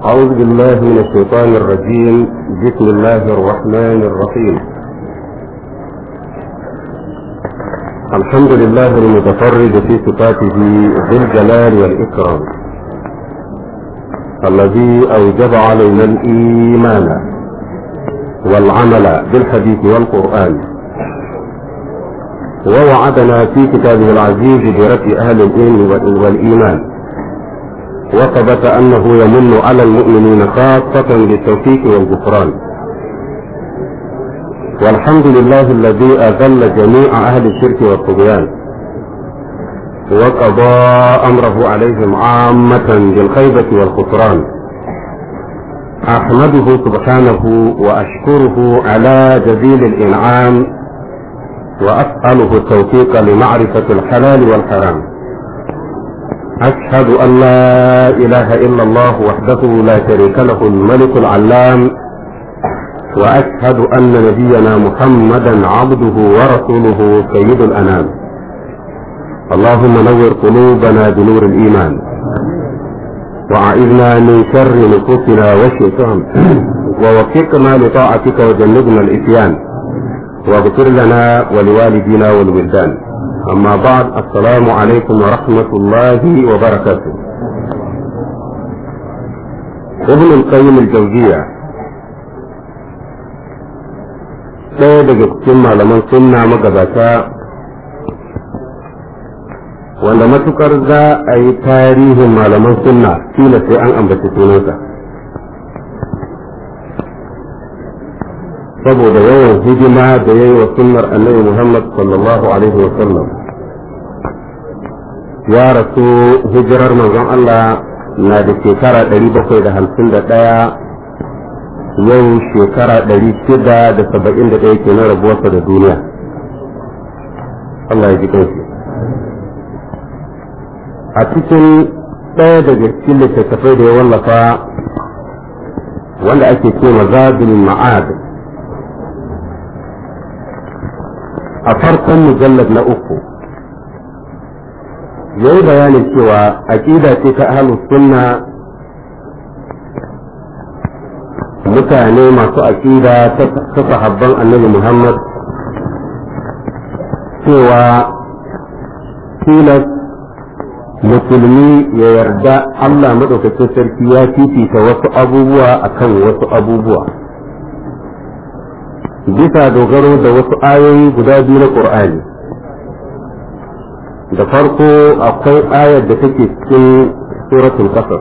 أعوذ بالله من الشيطان الرجيم بسم الله الرحمن الرحيم الحمد لله المتفرد في صفاته ذي الجلال والإكرام الذي أوجب علينا الإيمان والعمل بالحديث والقرآن ووعدنا في كتابه العزيز برفع أهل العلم والإيمان وثبت أنه يمن على المؤمنين خاصة بالتوفيق والغفران والحمد لله الذي أذل جميع أهل الشرك والطغيان وقضى أمره عليهم عامة بالخيبة والخسران أحمده سبحانه وأشكره على جزيل الإنعام وأسأله التوفيق لمعرفة الحلال والحرام أشهد أن لا إله إلا الله وحده لا شريك له الملك العلام وأشهد أن نبينا محمدا عبده ورسوله سيد الأنام اللهم نور قلوبنا بنور الإيمان وأعذنا من شر نفوسنا والشيطان ووفقنا لطاعتك وجنبنا الإتيان واغفر لنا ولوالدينا والولدان أما بعد السلام عليكم ورحمة الله وبركاته ابن القيم الجوزية ɗaya daga cikin malaman sunna magabata wanda matukar za a yi tarihin malaman sunna kila sai an ambaci sunansa saboda yawan hidima da ya yi wa sunnar annabi Muhammad sallallahu alaihi wa sallam ya rasu hijirar manzon Allah na da shekara 751 yau shekara 671 ke na rabuwarsa da duniya Allah ya ji kanshi a cikin ɗaya daga cikin littattafai da ya wallafa wanda ake ce mazabin ma'ad a farkon mujallar na uku ya yi bayanin cewa aƙida ce ta ahlus sunna mutane masu aƙida ta sahabban annabi muhammad cewa tilas musulmi ya yarda allah maɗaukacin sarki ya fifita wasu abubuwa akan wasu abubuwa bisa dogaro da wasu ayoyi guda biyu na ƙur'ani da farko akwai ayar da take cikin suratul qasas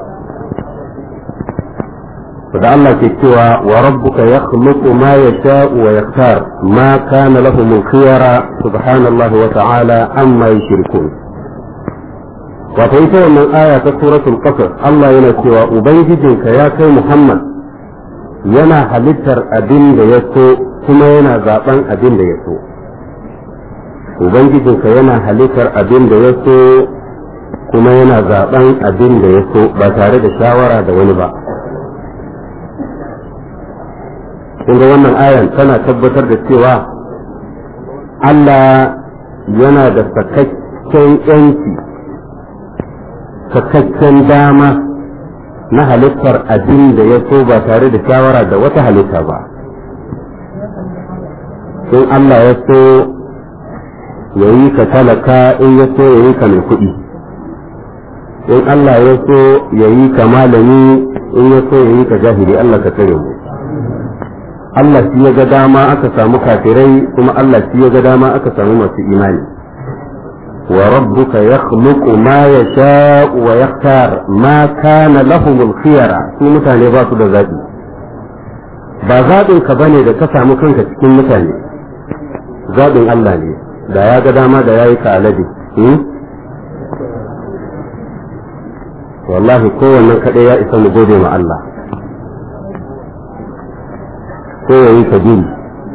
da Allah ke cewa wa rabbuka yakhluqu ma yasha'u wa yakhtar ma kana lahum al-khiyara subhanallahi wa ta'ala amma yushrikun wato ita wannan aya ta suratul qasas Allah yana cewa ubangijinka ya kai Muhammad yana halittar abin da ya so kuma yana zaben abin da ya so ubangijinka yana halittar abin da ya so kuma yana zaben abin da ya so ba tare da shawara da wani ba ga wannan ayan tana tabbatar da cewa Allah yana da sakakken yanki sakakken dama na halittar abin da ya so ba tare da shawara da wata halitta ba in Allah ya so ya yi ka talaka in ya so ya yi ka mai kuɗi in Allah ya so ya yi ka malami in ya so ya yi ka jahili Allah ka tsare mu Allah shi ya ga dama aka samu kafirai kuma Allah shi ya ga dama aka samu masu imani wa rabbuka yakhluqu ma yasha'u wa yakhtar ma kana lahumul khiyara su mutane ba su da zabi ba zaɓin ka bane da ka samu kanka cikin mutane zaɓin Allah ne da ya ga dama da ya yi ka alade wallahi kowannen kaɗai ya isa mu gode ma Allah ko ya yi ka biri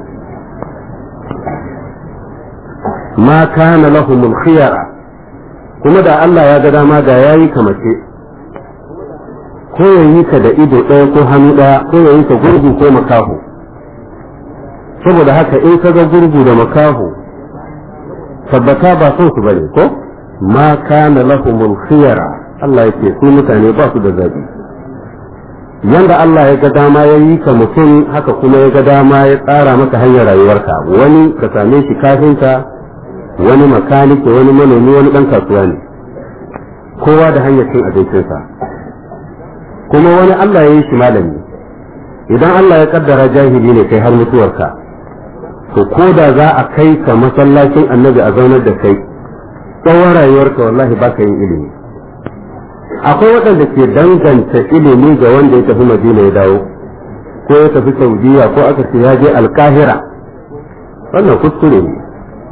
ma kana lahumul khiyara kuma da Allah ya ga dama da ya yi ka mace ko ya yi ka da ido ɗaya ko hannu ɗaya ko ya yi ka gurgu ko makaho saboda haka in ka ga gurgu da makaho tabbata ba son su bane ko ma kana lahumul khiyara Allah yake su mutane ba su da zabi yanda Allah ya ga dama ya yi ka mutum haka kuma ya ga dama ya tsara maka hanyar rayuwarka wani ka same shi kafinta wani makaniki wani manomi wani ɗan kasuwa ne kowa da hanyar cin abincinsa kuma wani Allah ya yi shi malami idan Allah ya kaddara jahili ne kai har mutuwarka to ko da za a kai ka masallacin annabi a zaunar da kai tsawon rayuwarka wallahi ba ka yin ilimi akwai waɗanda ke danganta ilimi ga wanda ya tafi madina ya dawo ko ya tafi saudiya ko aka ce ya je alkahira wannan kuskure ne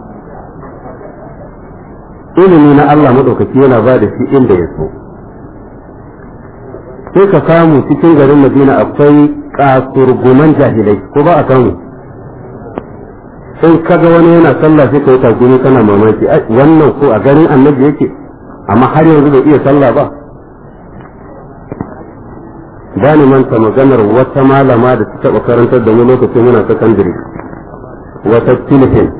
ilimi na Allah maɗaukaki yana ba da shi inda ya so sai ka samu cikin garin madina akwai kasurguman jahilai ko ba a samu sai kaga wani yana sallah sai ka yi tagumi kana mamaki wannan ko a garin annabi yake amma har yanzu bai iya sallah ba ba ni manta maganar wata malama da ta taɓa karantar da mu lokacin muna sakandare wata filifin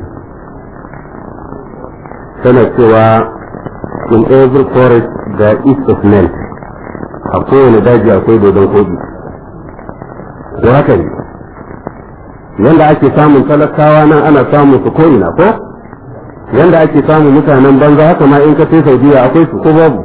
tana cewa in every forest there is of men a kowane daji akwai dodon kogi ko haka ne yanda ake samun talakawa nan ana samun su ko'ina ko yanda ake samun mutanen banza haka ma in ka sai saudiya akwai su ko babu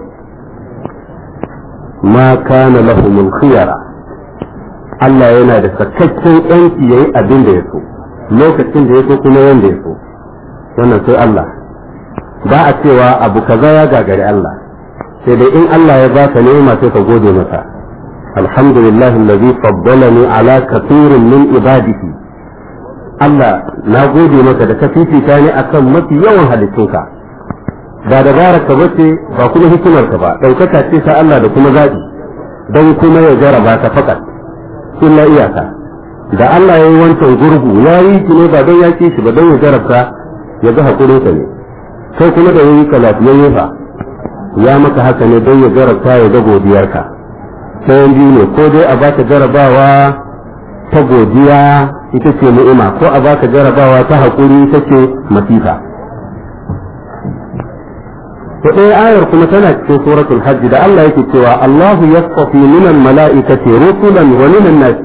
ma kana lahumul khiyara Allah yana da sakakken yanki yayi abin da ya so lokacin da ya so kuma yanda ya so wannan sai Allah ba a cewa abu kaza ya gagari Allah sai dai in Allah ya baka ni'ima sai ka gode masa alhamdulillah alladhi faddalani ala kathirin min ibadihi Allah na gode maka da ka fifita ni akan mafi yawan halittunka ba da ka bace ba kuma hikimar ka ba daukaka ce ta Allah da kuma zabi don kuma ya jaraba ka fakat illa iyaka da Allah ya yi wancan gurgu ya yi ki ne ba don ya shi ba don ya jarabta ya ga hakurinsa ne sai kuma da yayi ka lafiyayye fa ya maka haka ne don ya jarabta ya ga godiyarka sai biyu ne ko dai a baka jarabawa ta godiya ita ce ni'ima ko a baka jarabawa ta haƙuri ita ce masifa to ɗaya ayar kuma tana cikin suratul hajj da Allah yake cewa Allahu yasfafi min al-mala'ikati rusulan wa min an-nas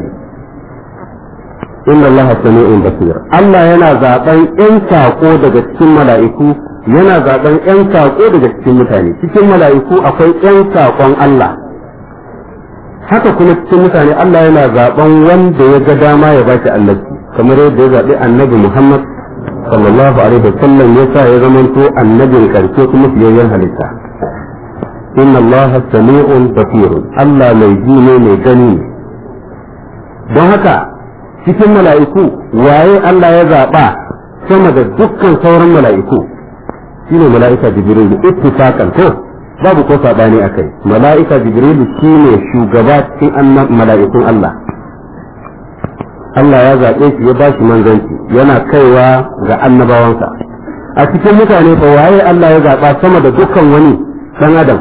inna Allah sami'un basir Allah yana zaben ƴan sako daga cikin mala'iku yana zaben ƴan sako daga cikin mutane cikin mala'iku akwai ƴan sakon Allah haka kuma cikin mutane Allah yana zaben wanda ya ga dama ya bashi annabi kamar yadda ya zaɓi annabi Muhammad sallallahu alaihi wa sallam ya sa ya zamanto annabin karshe kuma fiyayyen halitta inna Allah sami'un basirun Allah mai ji ne mai gani ne don haka cikin mala'iku waye Allah ya zaɓa sama da dukkan sauran mala'iku shine mala'ika jibril ittifaqan ko babu ko sabani akai mala'ika jibril shine shugaba cikin mala'ikun Allah Allah ya zaɓe shi ya bashi manzanci yana kaiwa ga annabawansa a cikin mutane fa waye Allah ya zaɓa sama da dukkan wani ɗan adam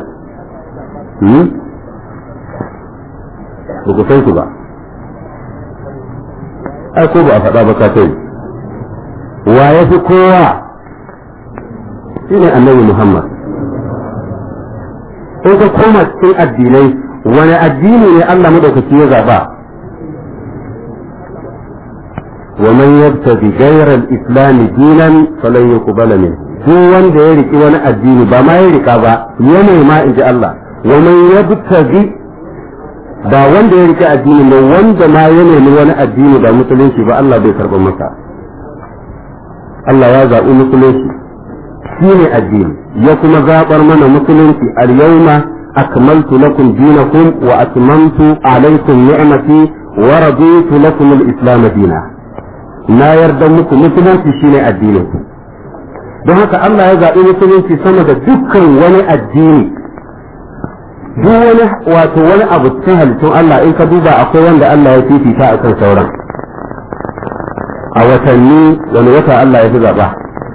ba ku san su ba ai ko ba a faɗa ba ka kai wa ya fi kowa shine annabi Muhammad in ka koma cikin addinai wani addini ne Allah madaukaki ya zaba wa man yabtaghi ghayra al-islam dinan falan yuqbala min duk wanda ya riki wani addini ba ma ya rika ba ya nema in ji Allah wa man yabtaghi ba wanda ya riki addini ne wanda ma ya nemi wani addini ba musulunci ba Allah bai karba masa Allah ya zaɓi musulunci shi ne addini ya kuma zaɓar mana musulunci al-yawma akmaltu lakum dinakum wa atmamtu alaykum ni'mati wa raditu lakum al-islam dina na yarda muku musulunci shine addinin ku don haka Allah ya zaɓi musulunci sama da dukkan wani addini duk wani wato wani abu cikin halittun Allah in ka duba akwai wanda Allah ya fifita akan sauran a watanni wani wata Allah ya fi zaɓa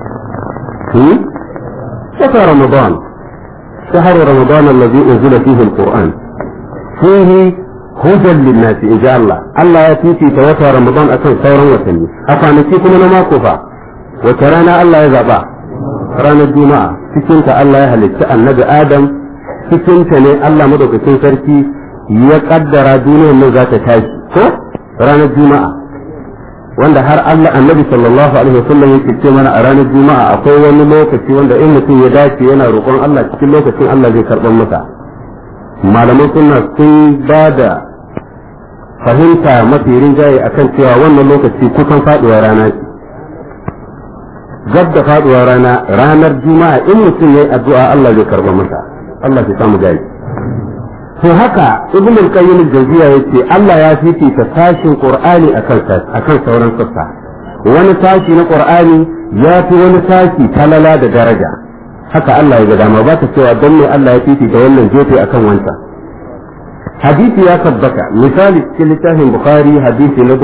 شهر رمضان شهر رمضان الذي أنزل فيه القرآن فيه هدى للناس إن شاء الله الله يتيتي توفى رمضان أكن ثورا وسني أفانتيكم أنا ما كفى وترانا الله يزعبا رانا الجمعة سكنت الله يهلك النبي آدم سكنت ne Allah madaukakin sarki ya kaddara duniyar nan za ta tashi ko ranar juma'a wanda har Allah annabi sallallahu alaihi wasallam yake ce mana a ranar juma'a akwai wani lokaci wanda in mutum ya dace yana roƙon Allah cikin lokacin Allah zai karɓar masa malaman sunna sun ba da fahimta mafi rinjaye akan cewa wannan lokaci kusan faɗuwa rana ce gab da faɗuwa rana ranar juma'a in mutum ya yi addu'a Allah zai karɓar masa Allah ya samu gari to haka ibn al-qayyim al-jawziya yace Allah ya fifita sashin qur'ani akan akan sauran sassa wani sashi na qur'ani ya fi wani sashi talala da daraja haka Allah ya ga dama ba ta cewa dan ne Allah ya fifita wannan gefe akan wancan hadisi ya tabbata misali cikin littafin bukhari hadisi na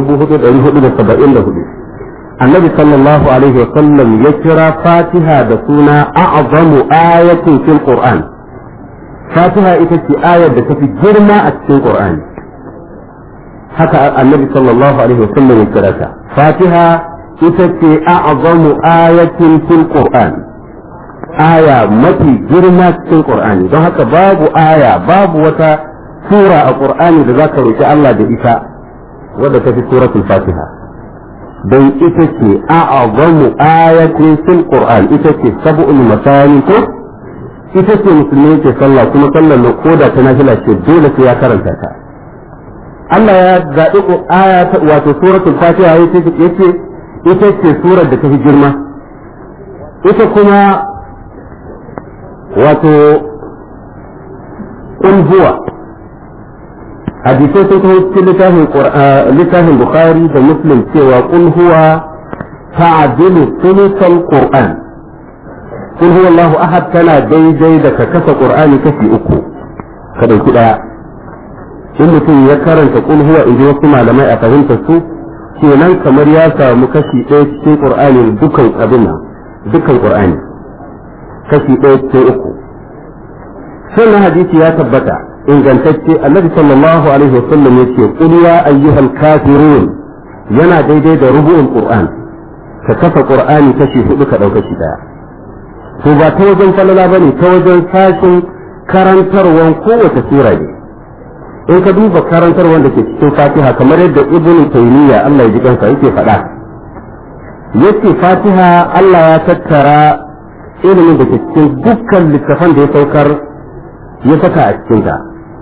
4474 annabi sallallahu alaihi wa sallam ya kira fatiha da suna a'zamu ayatin fil qur'an fatiha ita ce ayar da tafi girma a cikin qur'ani haka annabi sallallahu alaihi wasallam ya kira ta fatiha ita ce a'zamu ayatin fil qur'an aya mafi girma cikin qur'ani don haka babu aya babu wata sura a qur'ani da zaka roki Allah da ita wadda tafi suratul fatiha don ita ce a'zamu ayatin fil qur'an ita ce sab'ul masani ko ita ce musulmi yake sallah kuma sallar na koda ta nafila ce dole sai ya karanta ta Allah ya zaɓi aya ta wato suratul fatiha yace yace ita ce surar da ta fi girma ita kuma wato qul huwa hadisai sun kawo cikin littafin littafin bukhari da muslim cewa qul huwa ta'dilu thuluthal qur'an kun huwa Allahu ahad tana daidai da ka kasa Qur'ani kashi uku ka dauki daya in mutum ya karanta kun huwa inji wasu malamai a fahimtar su kenan kamar ya samu kashi ɗaya cikin Qur'ani dukan abin nan dukan Qur'ani kashi ɗaya cikin uku sannan hadisi ya tabbata ingantacce annabi sallallahu alaihi wasallam yace qul ya ayyuhal kafirun yana daidai da rubu'ul Qur'an ka kasa Qur'ani kashi hudu ka dauka shi daya to ba ta wajen falala ba ne ta wajen sashin karantarwan kowace sura ne in ka duba karantarwan da ke cikin fatiha kamar yadda ibnu taymiya Allah ya ji kansa yake faɗa yace fatiha Allah ya tattara ilimin da ke cikin dukkan littafan da ya saukar ya saka a cikin ta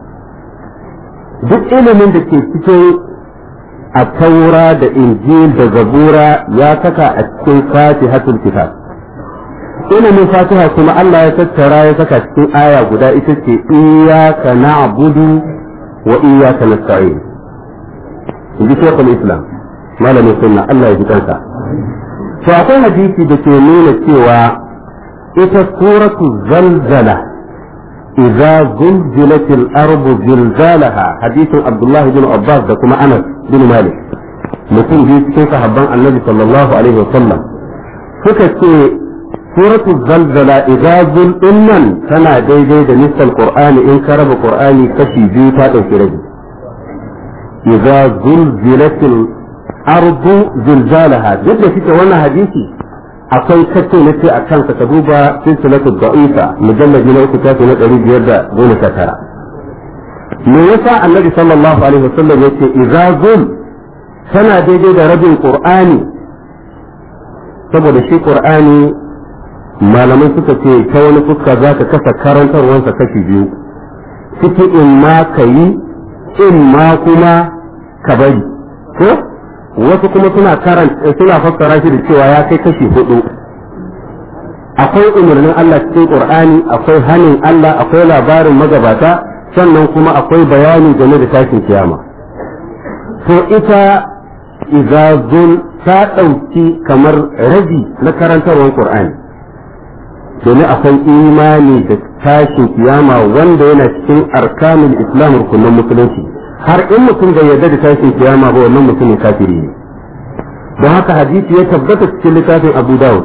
duk ilimin da ke cikin a taura da injil da zabura ya saka a cikin fatihatul kitab ilimin fatiha kuma Allah ya tattara ya saka cikin aya guda ita ce iyyaka na'budu wa iyyaka nasta'in inji shekul islam malamin sunna Allah ya ji kansa to akwai hadisi da ke nuna cewa ita suratu zalzala idza zulzilat al-ardu zilzalaha hadisin Abdullah bin Abbas da kuma Anas bin Malik mutum biyu cikin sahabban Annabi sallallahu alaihi wa sallam suka ce suratu zalzala idza zul innan tana daidai da nisal qur'ani in ka raba qur'ani kashi biyu ta dauki rabi idza zulzilatil ardu zilzalaha duk da kike wannan hadisi akwai kace na ce a kansa ka duba silsilatu da'ifa mujallad na uku tafi na ɗari biyar da goma sha tara me yasa annabi sallallahu alaihi wasallam yace idza zul tana daidai da rabin qur'ani saboda shi qur'ani malamai suka ce ta wani fuska za ka kasa karantarwansa kashi biyu ciki in ma ka yi in ma kuma ka bari ko wasu kuma suna karanta suna fassara shi da cewa ya kai kashi hudu akwai umarnin Allah cikin Qur'ani akwai hanin Allah akwai labarin magabata sannan kuma akwai bayani game da tashin kiyama to ita izazul ta ɗauki kamar rabi na karantarwar Qur'ani domin akwai imani da tashin kiyama wanda yana cikin arkanul islam rukunin musulunci har in mutum bai yarda da tashin kiyama ba wannan mutumin kafiri ne don haka hadisi ya tabbata cikin littafin abu dawud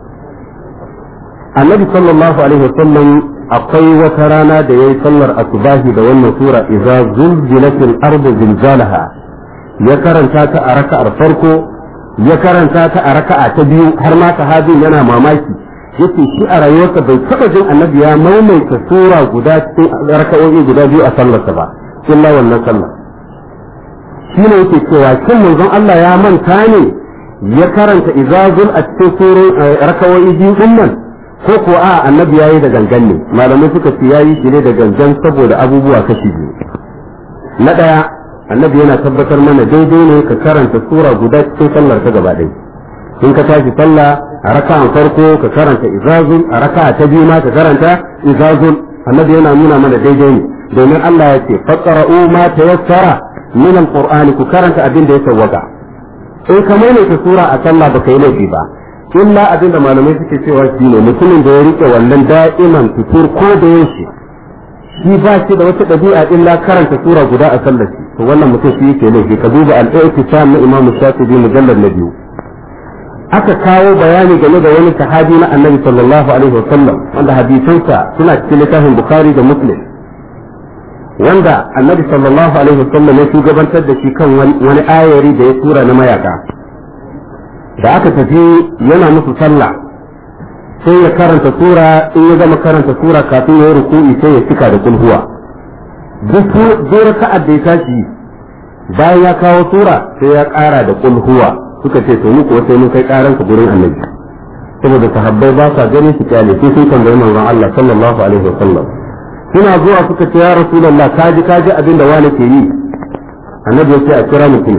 annabi sallallahu alaihi wasallam akwai wata rana da yayi sallar asubahi da wannan sura idza zulzilatil ardu zilzalaha ya karanta ta a raka'ar farko ya karanta ta a raka'a ta biyu har ma sahabin yana mamaki yace shi a rayuwarsa bai taba jin annabi ya maimaita sura guda cikin raka'o'i guda biyu a sallarsa ba illa wannan sallah shi ne yake cewa kin manzon Allah ya manta ne ya karanta izazul a cikin surun rakawoyi biyu din nan ko ko a annabi yayi da gangan ne malamai suka ce yayi shi ne da gangan saboda abubuwa kashi biyu na daya annabi yana tabbatar mana daidai ne ka karanta sura guda cikin sallar ka gaba ɗaya in ka tashi sallah a raka'an farko ka karanta izazul a raka'a ta biyu ma ka karanta izazul annabi yana nuna mana daidai ne domin Allah ya ce faqra'u ma tayassara min alqur'ani ku karanta abin da ya sawwaka in ka maimaita sura a sallah baka yi laifi ba illa abin da malamai suke cewa shi ne mutumin da ya rike wannan da'iman fitur ko da yaushe shi ba shi da wata ɗabi'a illa karanta sura guda a sallar shi to wannan mutum shi yake laifi ka duba al-i'tisam na Imam Shafi'i mujallad na biyu aka kawo bayani game da wani sahabi na Annabi sallallahu alaihi wasallam wanda hadisansa suna cikin littafin Bukhari da Muslim wanda Annabi sallallahu alaihi wasallam ya shugabantar da shi kan wani ayari da ya tura na mayaka da aka tafi yana musu sallah sai ya karanta sura in ya gama karanta sura kafin ya yi ruku'i sai ya cika da kulhuwa duk raka'ar da ya tashi bayan ya kawo sura sai ya ƙara da kulhuwa suka ce to muku sai mun kai ƙaran ka gurin annabi saboda sahabbai ba sa gani su kyale sai sun tambayi manzon Allah sallallahu alaihi wasallam suna zuwa suka ce ya rasulullah kaji kaji abin da wani ke yi annabi ya ce a kira mutum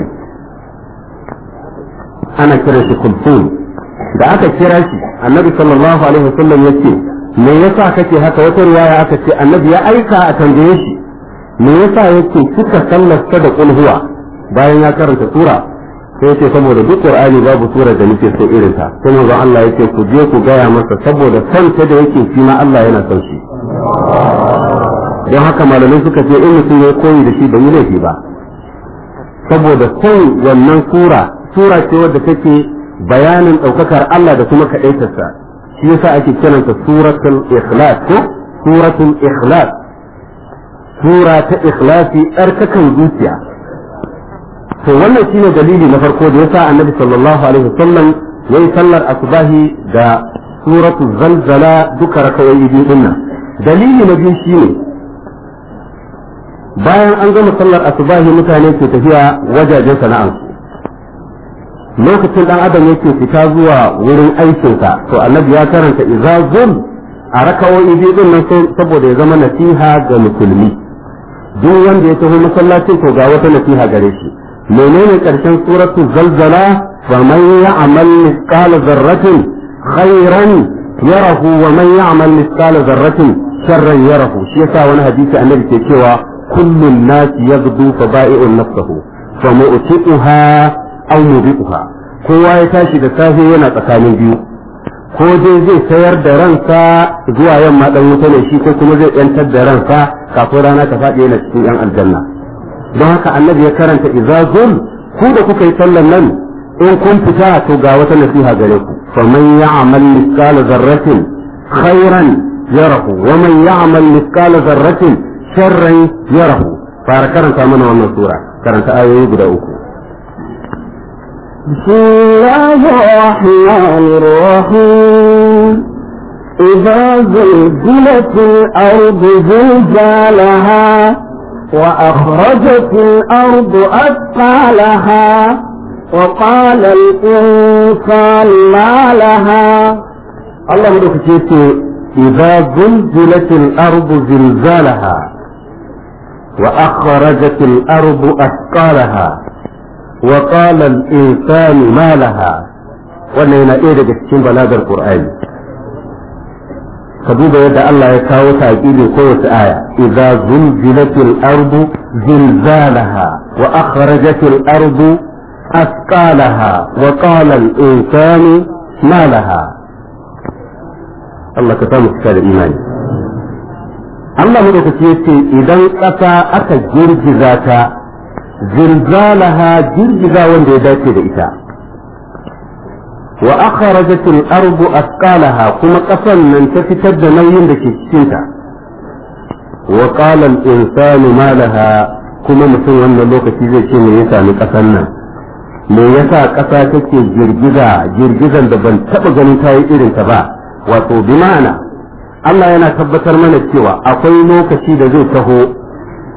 ana kira shi kulfun da aka kira shi annabi sallallahu alaihi wasallam ya ce me yasa kake haka wata riwaya aka ce annabi ya aika a tambaye shi me yasa yake kika sallarsa da kulhuwa bayan ya karanta sura sai yace saboda duk qur'ani babu sura da nake so irin ta sai manzon Allah yake ku je ku gaya masa saboda son ta da yake shi ma Allah yana son shi don haka malamai suka ce in mutum ya koyi da shi bai yi laifi ba saboda son wannan sura sura ce wadda take bayanin ɗaukakar Allah da kuma kaɗaitarsa shi yasa ake kiranta suratul ikhlas ko suratul ikhlas sura ta ikhlasi tsarkakan zuciya to wannan shine dalili na farko da yasa annabi sallallahu alaihi wasallam yayi sallar asbahi da suratul zalzala duka rakawoyi biyu dinnan dalili na biyu shine bayan an gama sallar asubahi mutane ke tafiya wajajen sana'ansu lokacin dan adam yake fita zuwa wurin aikinsa to annabi ya karanta izazun a rakawoyi biyu din nan saboda ya zama nasiha ga musulmi duk wanda ya taho masallacin to ga wata nasiha gare shi menene karshen suratu zalzala fa man ya'mal mithqala dharratin khairan yarahu wa man ya'mal mithqala dharratin sharran yarahu shi yasa wani hadisi annabi ke cewa kullu an-nas yaghdu fa ba'i'un nafsahu fa mu'tiquha aw mubiquha kowa ya tashi da safe yana tsakanin biyu ko dai zai sayar da ransa zuwa yamma dan wuta ne shi ko kuma zai yantar da ransa kafin rana ta faɗi yana cikin yan aljanna don haka annabi ya karanta izazul ku da kuka yi sallan nan in kun fita to ga wata nasiha gare ku faman ya'mal mithqala dharratin khairan yarahu wa man ya'mal mithqala dharratin sharran yarahu fara karanta mana wannan sura karanta ayoyi guda uku بسم الله الرحمن الرحيم إذا زلزلت الأرض زلزالها وأخرجت الأرض أثقالها وقال الإنسان ما لها الله مدوك إذا زلزلت الأرض زلزالها وأخرجت الأرض أثقالها وقال الإنسان ما لها wannan yana ɗaya daga cikin balagar Qur'ani ka duba yadda Allah ya kawo taƙibin kowace aya idza zulzilatil ardu zilzalaha wa akhrajatil ardu asqalaha wa qala al insanu ma laha Allah ka samu cika da imani Allah madaukaki yace idan ƙasa aka girgiza ta zilzalaha girgiza wanda ya dace da ita wa akhrajat al-ardu asqalaha kuma kasan nan ta fitar da nauyin da ke cikin ta wa qala al-insanu ma laha kuma mutum wannan lokaci zai ce me ya sami kasan nan me yasa kasa take girgiza girgizan da ban taba ganin ta yi irin ta ba wato bi ma'ana Allah yana tabbatar mana cewa akwai lokaci da zai taho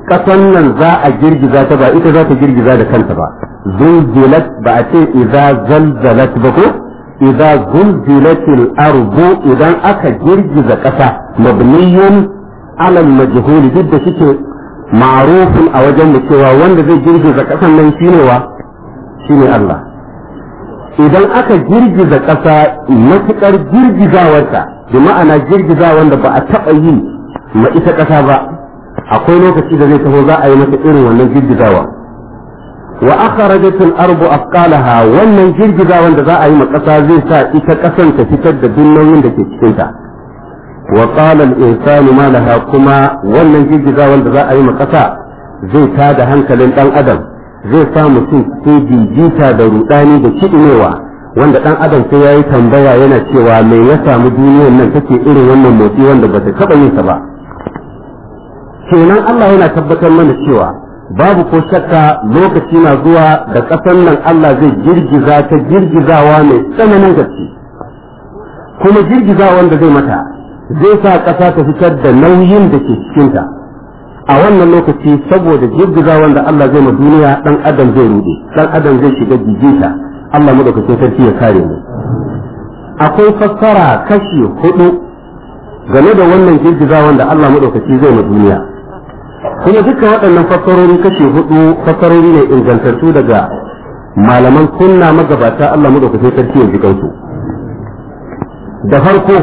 kasan nan za a girgiza ta ba ita za ta girgiza da kanta ba zulzilat ba a ce idza zalzalat ba ko idza zulzilatil ardu idan aka girgiza kasa mabniyun ala majhul duk da shike ma'rufun a wajen mu cewa wanda zai girgiza kasan nan shine wa shine Allah idan aka girgiza kasa matukar girgizawarta bi ma'ana girgiza wanda ba a taɓa yi ma ita kasa ba akwai lokaci da zai taho za a yi mata irin wannan girgizawa wa akhrajat al-ardu afqalaha wannan girgizawan da za a yi ma kasa zai sa ita kasan ta fitar da duk nauyin da ke cikin ta wa qala al-insanu ma laha kuma wannan girgizawan da za a yi ma kasa zai tada hankalin dan adam zai sa mutum cikin jijita da rudani da kidinewa wanda dan adam sai yayi tambaya yana cewa me ya samu duniyar nan take irin wannan motsi wanda bata taba yin sa ba kenan Allah yana tabbatar mana cewa babu ko shakka lokaci na zuwa da ƙasar nan Allah zai girgiza ta girgizawa mai tsananin gaske kuma girgiza wanda zai mata zai sa ƙasa ta fitar da nauyin da ke cikinta a wannan lokaci saboda girgiza wanda Allah zai ma duniya dan adam zai rude dan adam zai shiga jijita Allah madaukakin sarki ya kare mu akwai fassara kashi hudu game da wannan girgiza wanda Allah madaukaki zai ma duniya kuma dukkan waɗannan fassarori kashe hudu fassarori ne ingantattu daga malaman sunna magabata Allah mu da kusa sarki ya jikansu da farko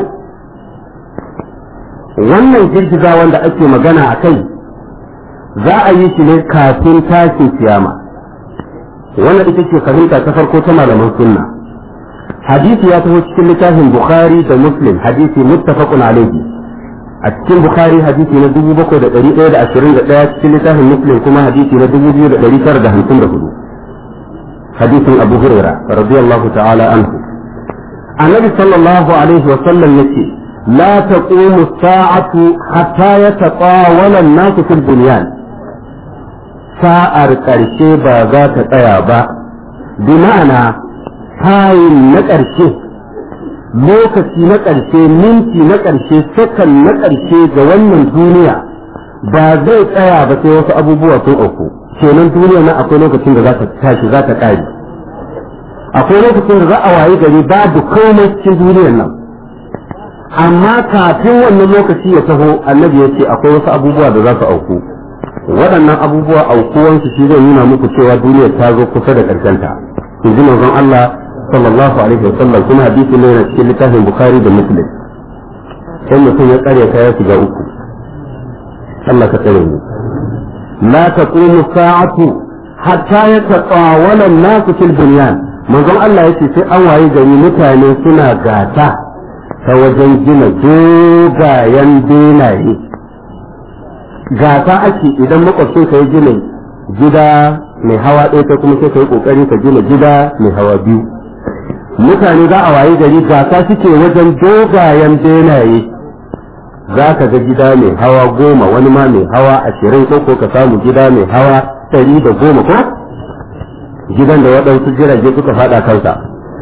wannan girgiza wanda ake magana a kai za a yi shi ne kafin tashin kiyama wannan ita ce fahimta ta farko ta malaman sunna hadisi ya taho cikin littafin bukhari da muslim hadisi muttafaqun alaihi a cikin bukhari hadisi na 7121 cikin littafin muslim kuma hadisi na 2954 hadisin abu huraira radiyallahu ta'ala anhu annabi sallallahu alaihi wa sallam yace la taqumu as-sa'atu hatta yatatawala an-nasu fil bunyan sa'ar karshe ba za ta tsaya ba bi ma'ana tayin na karshe lokaci na ƙarshe minti na ƙarshe sakan na ƙarshe ga wannan duniya ba zai tsaya ba sai wasu abubuwa sun auku kenan duniya na akwai lokacin da za ta tashi za ta ƙare akwai lokacin da za a wayi gari babu komai cikin duniyar nan amma kafin wannan lokaci ya taho annabi ya ce akwai wasu abubuwa da za su auku waɗannan abubuwa aukuwansu shi zai nuna muku cewa duniyar ta zo kusa da ƙarshenta in ji manzon Allah sallallahu alaihi wasallam kuma hadisi ne na cikin littafin bukhari da muslim sai mutum ya tsare ka ya shiga uku Allah ka tsare mu la taqumu sa'atu hatta yatatawala an-nasu fil bunyan manzon Allah yace sai an waye gari mutane suna gata ta wajen gina dogayen benaye gata ake idan makwabcin ka ya gina gida mai hawa ɗaya kai kuma sai ka yi ƙoƙari ka gina gida mai hawa biyu mutane za a wayi gari gasa suke wajen dogayen benaye za ka ga gida mai hawa goma wani ma mai hawa ashirin ko ka samu gida mai hawa ɗari da goma ko gidan da waɗansu jirage suka faɗa kansa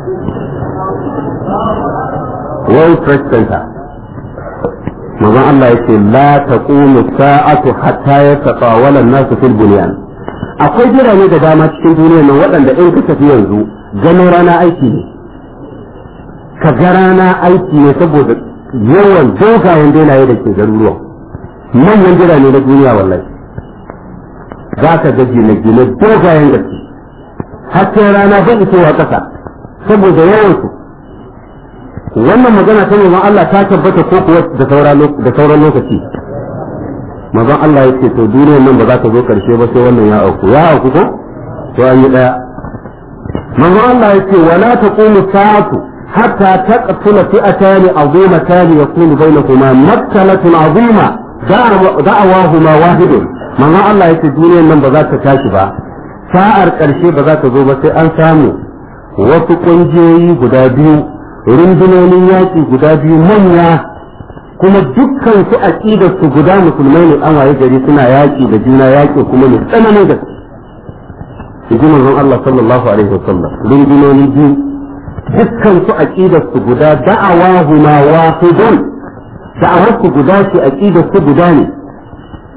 World Trade Center manzon Allah yake la taqumu sa'atu hatta yatatawala an-nasu fil bunyan akwai birane da dama cikin duniyar nan waɗanda in ka tafi yanzu ganin rana aiki ne ka ga rana aiki ne saboda yawan dogayen benaye da ke garuruwan manyan birane na duniya wallahi za ka ga gine-gine dogayen gaske hasken rana bai isowa ƙasa saboda yawan su wannan magana ta neman Allah ta tabbata ko kuwa da sauran lokaci mazan Allah ya ce to duniyar nan ba za ta zo karshe ba sai wannan ya auku ya auku ko to an yi daya manzon Allah ya ce wala taqumu sa'atu hatta taqtula fi'atan azimatan yakunu bainahuma maktalatun azima da'awahuma wahidun manzon Allah ya ce duniyar nan ba za ta tashi ba sa'ar karshe ba za ta zo ba sai an samu wasu kungiyoyi guda biyu rundunonin yaƙi guda biyu manya kuma dukkan su aqidar su guda musulmai ne an waye gari suna yaƙi da juna yaƙi kuma ne tsananin da ji manzon Allah sallallahu alaihi wasallam rundunoni biyu dukkan su aqidar su guda da'awahu ma wahidun da'awar su guda ce aqidar su guda ne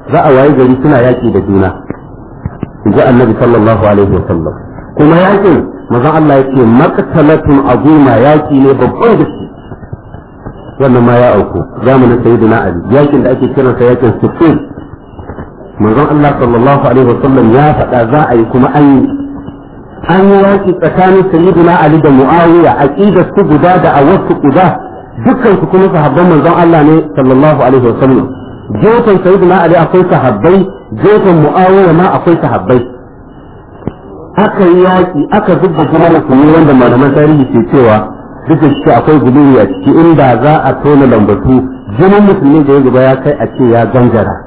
za a waye gari suna yaki da juna inji annabi sallallahu alaihi wasallam kuma yakin manzon Allah yake maqtalatun azima yaki ne babban gaske wannan ma ya auku zamanin sayyidina ali yakin da ake kiransa yakin sufin manzon Allah sallallahu alaihi wasallam ya faɗa za a yi kuma an yi an yi yaki tsakanin sayyidina ali da muawiya aqidar su guda da awasu guda dukkan su kuma sahabban manzon Allah ne sallallahu alaihi wasallam gefen sayyidina ali akwai sahabbai gefen muawiya ma akwai sahabbai aka yi yaki aka zubda jinin musulmi wanda malaman tarihi ke cewa duk da shi akwai guduri a ciki inda za a tona lambatu jinin musulmi da ya zuba ya kai a ce ya gangara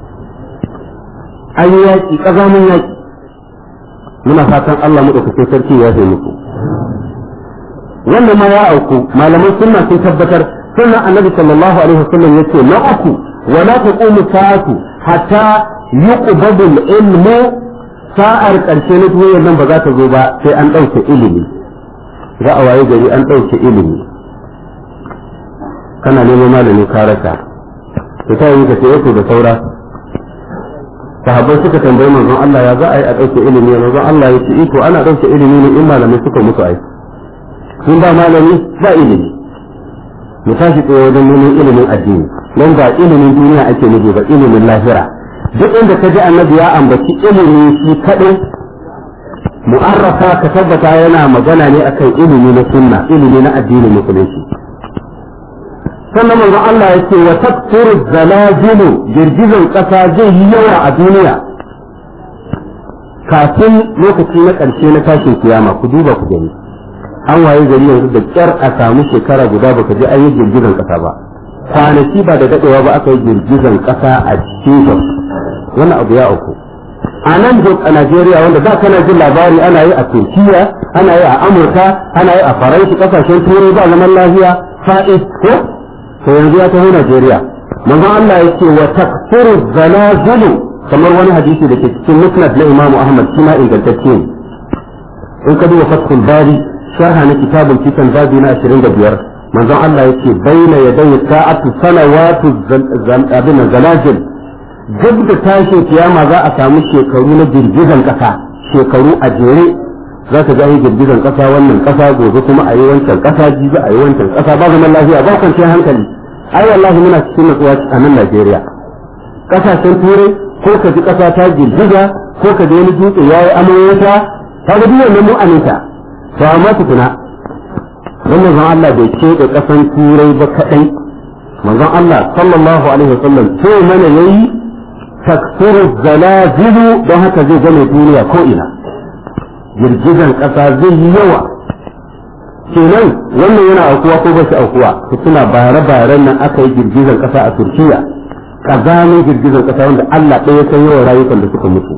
an yi yaki ƙazamin yaki muna fatan Allah maɗaukakin sarki ya zai muku wannan ma ya auku malaman sunna sun tabbatar sunna annabi sallallahu alaihi wasallam yace na uku wa la taqumu sa'atu hatta yuqbadu al-ilmu sa'ar karshe na duniyar nan ba za ta zo ba sai an ɗauke ilimi za a waye gari an ɗauke ilimi kana neman malami ka rasa to ta yi ka ce da saura sahabbai suka tambayi manzon Allah ya za a yi a ɗauke ilimi manzon Allah ya ce iko ana ɗauke ilimi ne in malamai suka mutu ai sun ba malami ba ilimi mu tashi tsaye wajen neman ilimin addini don ba ilimin duniya ake nufi ba ilimin lahira duk inda ka ji annabi ya ambaci ilimi shi kaɗai mu'arrafa ka tabbata yana magana ne akan ilimi na sunna ilimi na addinin musulunci sannan manzon Allah ya ce wa takfuru zalazilu girgizan ƙasa zai yi yawa a duniya kafin lokaci na ƙarshe na tashin kiyama ku duba ku gani an waye gari yanzu da kyar a samu shekara guda baka je an yi girgizan ƙasa ba kwanaki ba da daɗewa ba aka yi girgizan ƙasa a cikin wannan abu ya auku a nan a Najeriya wanda da kana jin labari ana yi a Turkiya ana yi a Amurka ana yi a Faransa kasashen Turai ba zaman lafiya fa'is ko to yanzu ya taho Najeriya manzon Allah yake wa takfuru zalazulu kamar wani hadisi da ke cikin musnad na Imam Ahmad shi ma ingantacce ne in ka duba fathul bari sharha na kitabul fitan babi na 25 manzon Allah yake baina yadayi sa'atu salawatu abin zalazil duk da tashin kiyama za a samu shekaru na girgizan kasa shekaru a jere za ka ga yi girgizan kasa wannan kasa gobe kuma a yi wancan kasa jibi a yi wancan kasa ba zaman lafiya ba kwanciyar hankali ai wallahi muna cikin natsuwa a nan Najeriya kasashen turai ko ka ji kasa ta girgiza ko ka ji wani dutse ya yi amoyota ta ga duk wannan mu aminta to amma tukuna wannan zan Allah bai ce da kasan turai ba kadai manzon Allah sallallahu alaihi wasallam ce mana yayi taksuru zalazilu don haka zai gane duniya ko ina girgizan ƙasa zai yi yawa kenan wannan yana aukuwa ko ba shi aukuwa su suna bare-baren nan aka yi girgizan ƙasa a turkiya ƙazamin girgizan ƙasa wanda allah ɗaya san yawan rayukan da suka mutu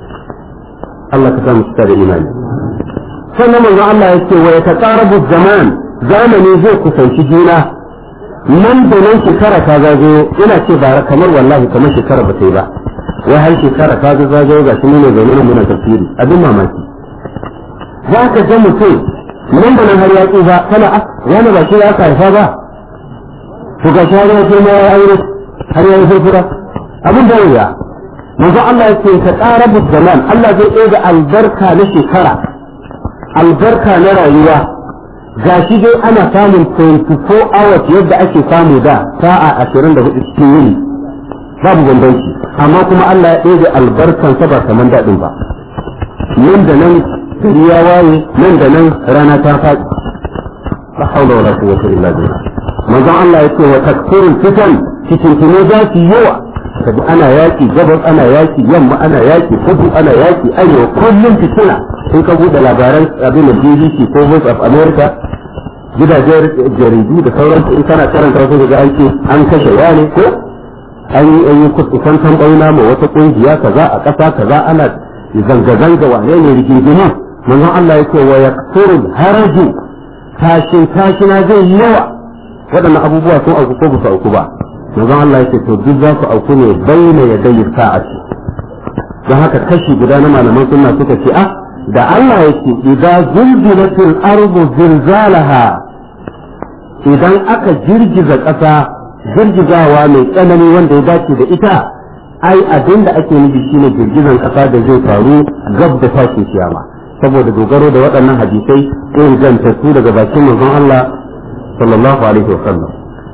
allah ka samu cika da imani sannan manzon allah ya ce wa ya taƙarabu zaman zamani zai kusanci juna nan da nan shekara ta zagayo ina ce bara kamar wallahi kamar shekara ba ta yi ba wai har shekara ta zagayo ga shi ne ne zaune muna tafsiri abin mamaki za ka ga mutum nan da nan har ya tsufa kana a wani ba shi ya karfa ba to ga shi ya girma ya aure har ya yi furfura abin da wuya manzo Allah ya ce ka tsara zaman Allah zai ɗaya da albarka na shekara albarka na rayuwa ga shi dai ana samun 24 hours yadda ake samu da sa'a 24 cikin yini babu bambanci amma kuma Allah ya ɗaya albarkansa ba kamar daɗin ba nan da nan gari ya waye nan da nan rana ta faɗi la haula wala quwwata illa billah manzon Allah ya ce wa takfurul fitan cikin tuno za su yawa kaji ana yaki gabas ana yaki yamma ana yaki kudu ana yaki arewa kullum fitina in ka bude labaran abin da BBC ko Voice of America gidajen jaridu da sauransu in kana karanta wasu daga an ce an kashe wani ko an yi an yi kusantan bauna ma wata kungiya kaza a ƙasa kaza ana zanga-zanga wane ne rigingimu manzon Allah ya ce wa yaksuru haraju tashin tashina zai yi yawa waɗannan abubuwa sun auku ko ba su auku ba manzon Allah ya ce to duk za su auku ne baina ya dai sa'ati don haka kashi guda na malaman sunna suka ce ah da Allah ya ce idan zulzilatil ardu zilzalaha idan aka girgiza ƙasa girgizawa mai tsanani wanda ya dace da ita ai abin da ake nufi shine girgizan kasa da zai faru gab da tashin kiyama saboda dogaro da waɗannan hadisai ingantattu daga bakin manzon Allah sallallahu alaihi wasallam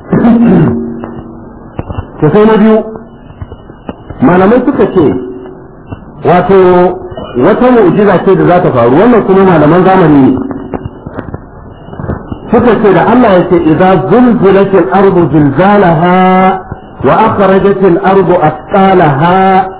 to sai na biyu malamai suka ce wato wata mu'jiza ce da za ta faru wannan kuma malaman zamani ne suka ce da Allah ya ce idza zulzilatil ardu zilzalaha wa akhrajatil ardu asqalaha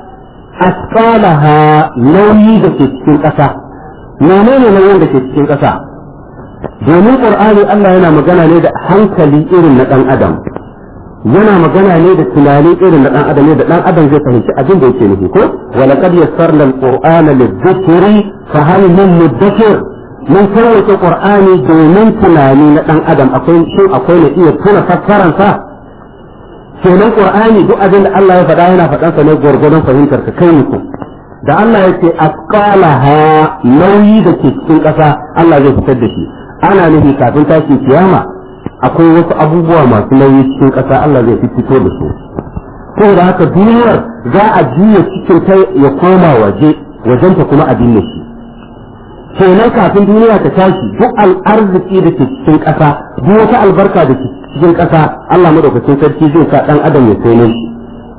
asqalaha nauyi da ke cikin ƙasa menene nauyin da ke cikin ƙasa domin qur'ani Allah yana magana ne da hankali irin na dan adam yana magana ne da tunani irin na dan adam ne da dan adam zai fahimci abin da yake nufi ko wa laqad yassarna al-qur'ana lidh-dhikri fa hal min mudakkir mun karwace qur'ani domin tunani na dan adam akwai shin akwai ne iya tuna fassaran sa kenan qur'ani duk abin da Allah ya faɗa yana faɗan sa ne gurgurdan fahimtar ka kai ku da Allah ya ce asqalaha nauyi da ke cikin ƙasa Allah zai fitar da shi ana nufi kafin tashin kiyama akwai wasu abubuwa masu nauyi cikin ƙasa Allah zai fito da su saboda haka duniyar za a juya cikin ta ya koma waje wajenta kuma a binne shi kenan kafin duniya ta tashi duk al'arziki da ke cikin ƙasa duk wata albarka da ke cikin ƙasa Allah madaukakin sarki zai sa ɗan adam ya sai shi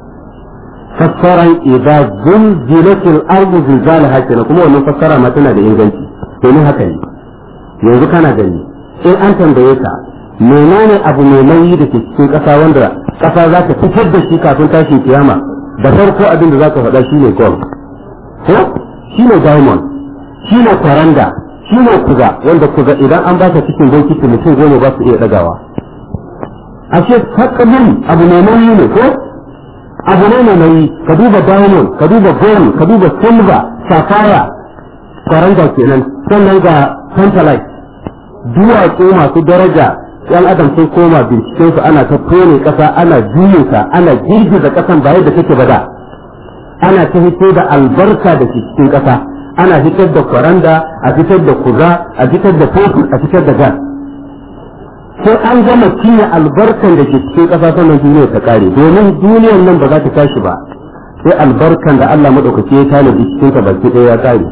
fassaran idza zulzilatil ardu zilzalaha kenan kuma wannan fassara ma tana da inganci domin haka ne yanzu kana gani in an tambaye ka menene abu mai nauyi da ke cikin ƙasa wanda ƙasa za ta fitar da shi kafin tashin kiyama da farko abin da za ka faɗa shine gold ko shine diamond shine kwaranda shine kuga wanda kuga idan an baka cikin bokiti mutum goma ba su iya ɗagawa ashe takalmin abu mai nauyi ne ko abu ne mai nauyi ka duba diamond ka duba gold ka duba silver sapphire kwaranda kenan sannan ga tantalite duwatsu masu daraja yan adam sun koma binciken su ana ta tone kasa ana juye ta ana girgiza kasan ba yadda take bada ana ta fito da albarka da ke cikin kasa ana fitar da kwaranda a fitar da kuza a fitar da fetur a fitar da gas sai an gama cinye albarkan da ke cikin kasa sannan duniya ta kare domin duniyar nan ba za ta tashi ba sai albarkan da Allah madaukaki ya tanadi cikin ta baki ɗaya ya kare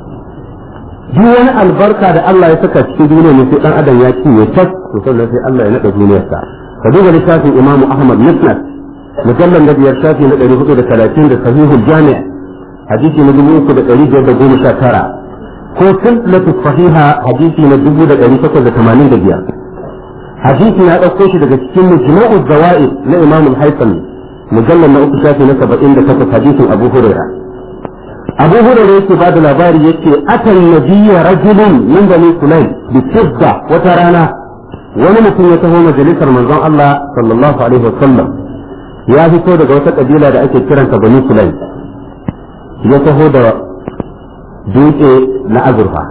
duk wani albarka da Allah ya saka cikin duniya ne sai dan adam ya ci ya tas to sannan sai Allah ya nada duniyarsa ka duba littafin Imam Ahmad Musnad mujallal da biyar shafi na 430 da sahihul jami' hadisi na 3519 ko silsilatu sahiha hadisi na 1885 hadisi na dauko shi daga cikin mujma'u zawaid na Imam al-Haythami mujallal na uku shafi na 78 hadisin Abu Hurairah abu hurairu yake ba da labari yake atan nabiyya rajulun min bani sulaim bi fidda wata rana wani mutum ya taho majalisar manzon Allah sallallahu alaihi wasallam ya fito daga wata kabila da ake kiranta bani sulaim ya taho da dutse na azurfa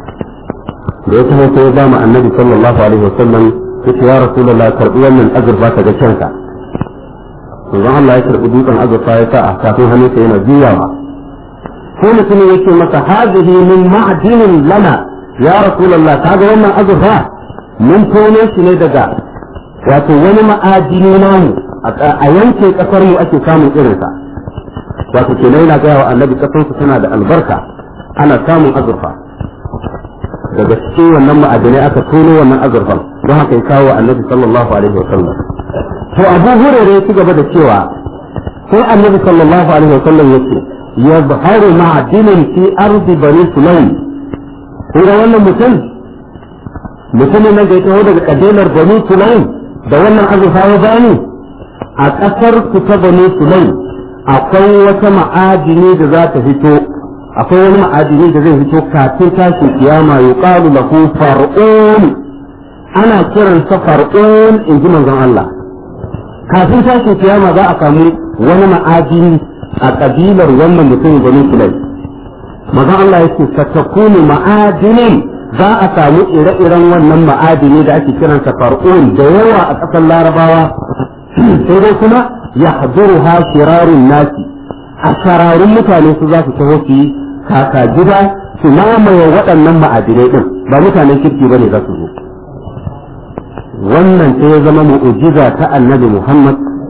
da ya taho sai ya ba mu annabi sallallahu alaihi wasallam yace ya rasulullah karbi wannan azurfa ka ga kanka manzon Allah ya karbi dutsen azurfa ya sa a kafin hannunsa yana juyawa sai mutumin yake masa hazihi min ma'dinin lana ya rasulullah kaga wannan azurfa mun tono shi ne daga wato wani ma'adini namu a yanke kasar mu ake samun irinsa wato kenan yana gaya wa annabi kasar su tana da albarka ana samun azurfa daga cikin wannan ma'adinai aka tono wannan azurfan don haka ya kawo annabi sallallahu alaihi wa sallam to abu hurairu ya ci gaba da cewa sai annabi sallallahu alaihi wa sallam yake يظهر معدن في أرض بني سليم هنا wannan mutum mutumin nan da ya taho daga kabilar bani sulaim da wannan azurfa ya bani a ƙasar ku ta bani sulaim akwai wata ma'adini da za ta fito akwai wani ma'adini da zai fito kafin tashin kiyama yuqalu lahu far'un ana kiransa far'un in ji manzon Allah kafin tashin kiyama za a samu wani ma'adini a kabilar wannan mutum bani sulai mazan Allah yake satakunu ma'adinin za a samu ire-iren wannan ma'adini da ake kiransa far'un da yawa a ƙasar larabawa sai dai kuma ya haduru ha shirarun nasi a shararun mutane su za su taho su yi kaka gida su mamaye waɗannan ma'adinai ɗin ba mutanen kirki ba ne za su zo wannan sai ya zama mu'ujiza ta annabi Muhammad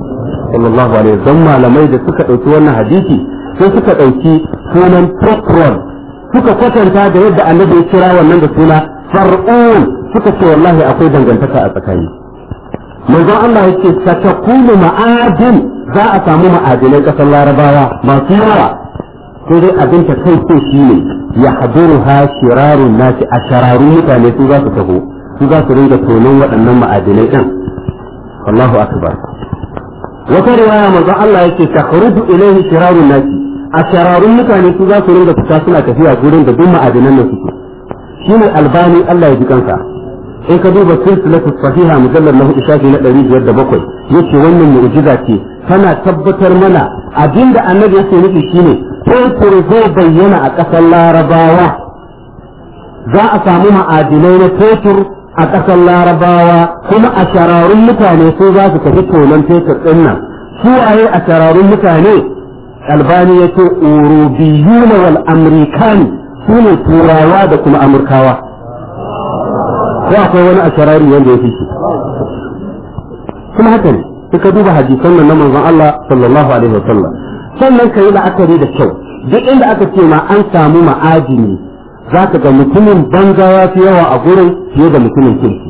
sallallahu alaihi wasallam malamai da suka dauki wannan hadisi sai suka dauki sunan Procron suka kwatanta da yadda annabi ya kira wannan da suna far'un suka ce wallahi akwai dangantaka a tsakani manzon Allah yake satakunu ma'adin za a samu ma'adinai kasar larabawa masu yawa sai dai abin ta kai ko shi ne ya haduru ha shirarun nasi a shararun mutane su za su taho su za su ringa tonon waɗannan ma'adinai ɗin Allahu akbar wata riwaya manzon Allah yake takhruju ilayhi shirarun nasi a shararun mutane su za su ringa fita suna tafiya gurin da duk ma'adinan nan suke shine albani Allah ya ji kansa in ka duba silsilatu sahiha mujallal lahu ishafi na 507 yace wannan mu'jiza ce tana tabbatar mana abinda annabi yake nufi shine fetur zai bayyana a ƙasar larabawa za a samu ma'adinai na fetur a ƙasar larabawa kuma a shararun mutane su za su tafi tonon fetur ɗin nan su waye a shararun mutane albani ya ce urubiyuna wal amrikani su ne turawa da kuma amurkawa ko akwai wani a sharari wanda ya fi shi kuma haka ne suka duba hadisan nan na manzon Allah sallallahu alaihi wa sallam sannan ka yi la'akari da kyau duk inda aka ce ma an samu ma'adini za ka ga mutumin banza ya fi yawa a gurin fiye da mutumin kirki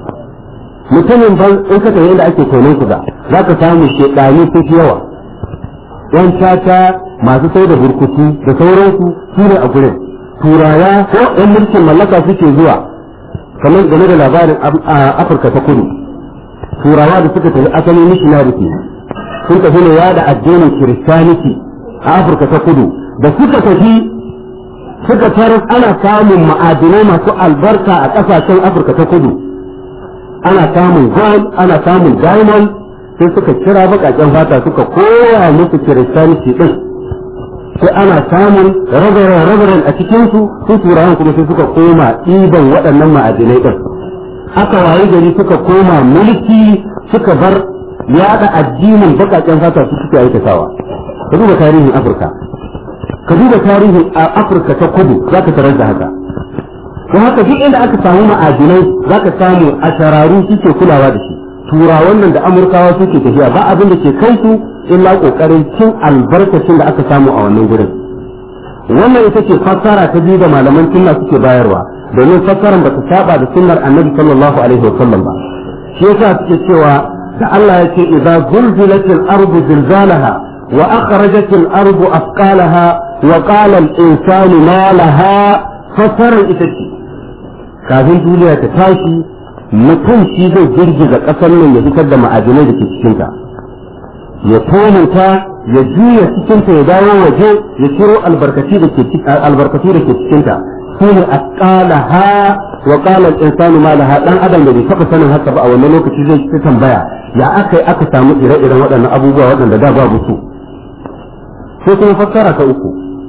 mutumin ban in ka tafi inda ake tonon kuda za ka samu shedani su fi yawa yan tata masu sai da burkutu da sauransu su ne a gurin turawa ko yan mulkin mallaka suke zuwa kamar game da labarin afirka ta kudu turawa da suka tafi asalin missionary sun tafi ne yada addinin kiristaniti a afirka ta kudu da suka tafi suka tarar ana samun ma'adinai masu albarka a ƙasashen afirka ta kudu ana samun gold ana samun diamond sai suka kira baƙaƙen fata suka koya musu kiristaniti din sai ana samun rabaran a cikinsu su turawan kuma sai suka koma ɗiban waɗannan ma'adinai din aka waye gari suka koma mulki suka bar yada addinin bakaken fata su suke aikatawa ka duba tarihin afirka ka duba tarihin afirka ta kudu za ka tarar da haka ko haka duk inda aka samu ma'adinai za ka samu a shararu suke kulawa da shi turawan nan da amurkawa suke tafiya ba abin da ke kai su illa kokarin cin albarkacin da aka samu a wannan gurin wannan ita ce fassara ta biyu da malaman sunna suke bayarwa domin fassaran ba ta saba da sunnar annabi sallallahu alaihi wa sallam ba shi yasa suke cewa da Allah ya ce idza zulzilatil ardu zilzalaha wa akhrajatil ardu asqalaha wa qala al insanu ma laha fassarar ita ce kafin duniya ta tashi mutum shi zai girgiza kasar nan ya fitar da ma'adinai da ke cikin ta ya tonanta ya juya cikin ta ya dawo waje ya ciro albarkati da ke albarkatu da ke cikin ta shine asqalaha wa qala al-insanu ma laha dan adam da bai taba sanin haka ba a wannan lokaci zai ta tambaya ya aka yi aka samu ire-iren waɗannan abubuwa waɗanda da babu su sai kuma fassara ta uku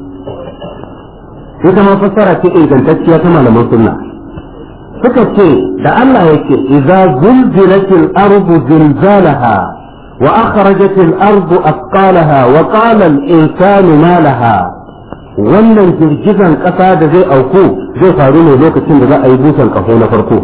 ita ma fassara ce ingantacciya ta malaman sunna suka ce da Allah yake idza zulzilatil ardu zilzalaha wa akhrajatil ardu asqalaha wa qala al-insanu ma laha wannan girgizan ƙasa da zai auku zai faru ne lokacin da za a yi busan ƙaho na farko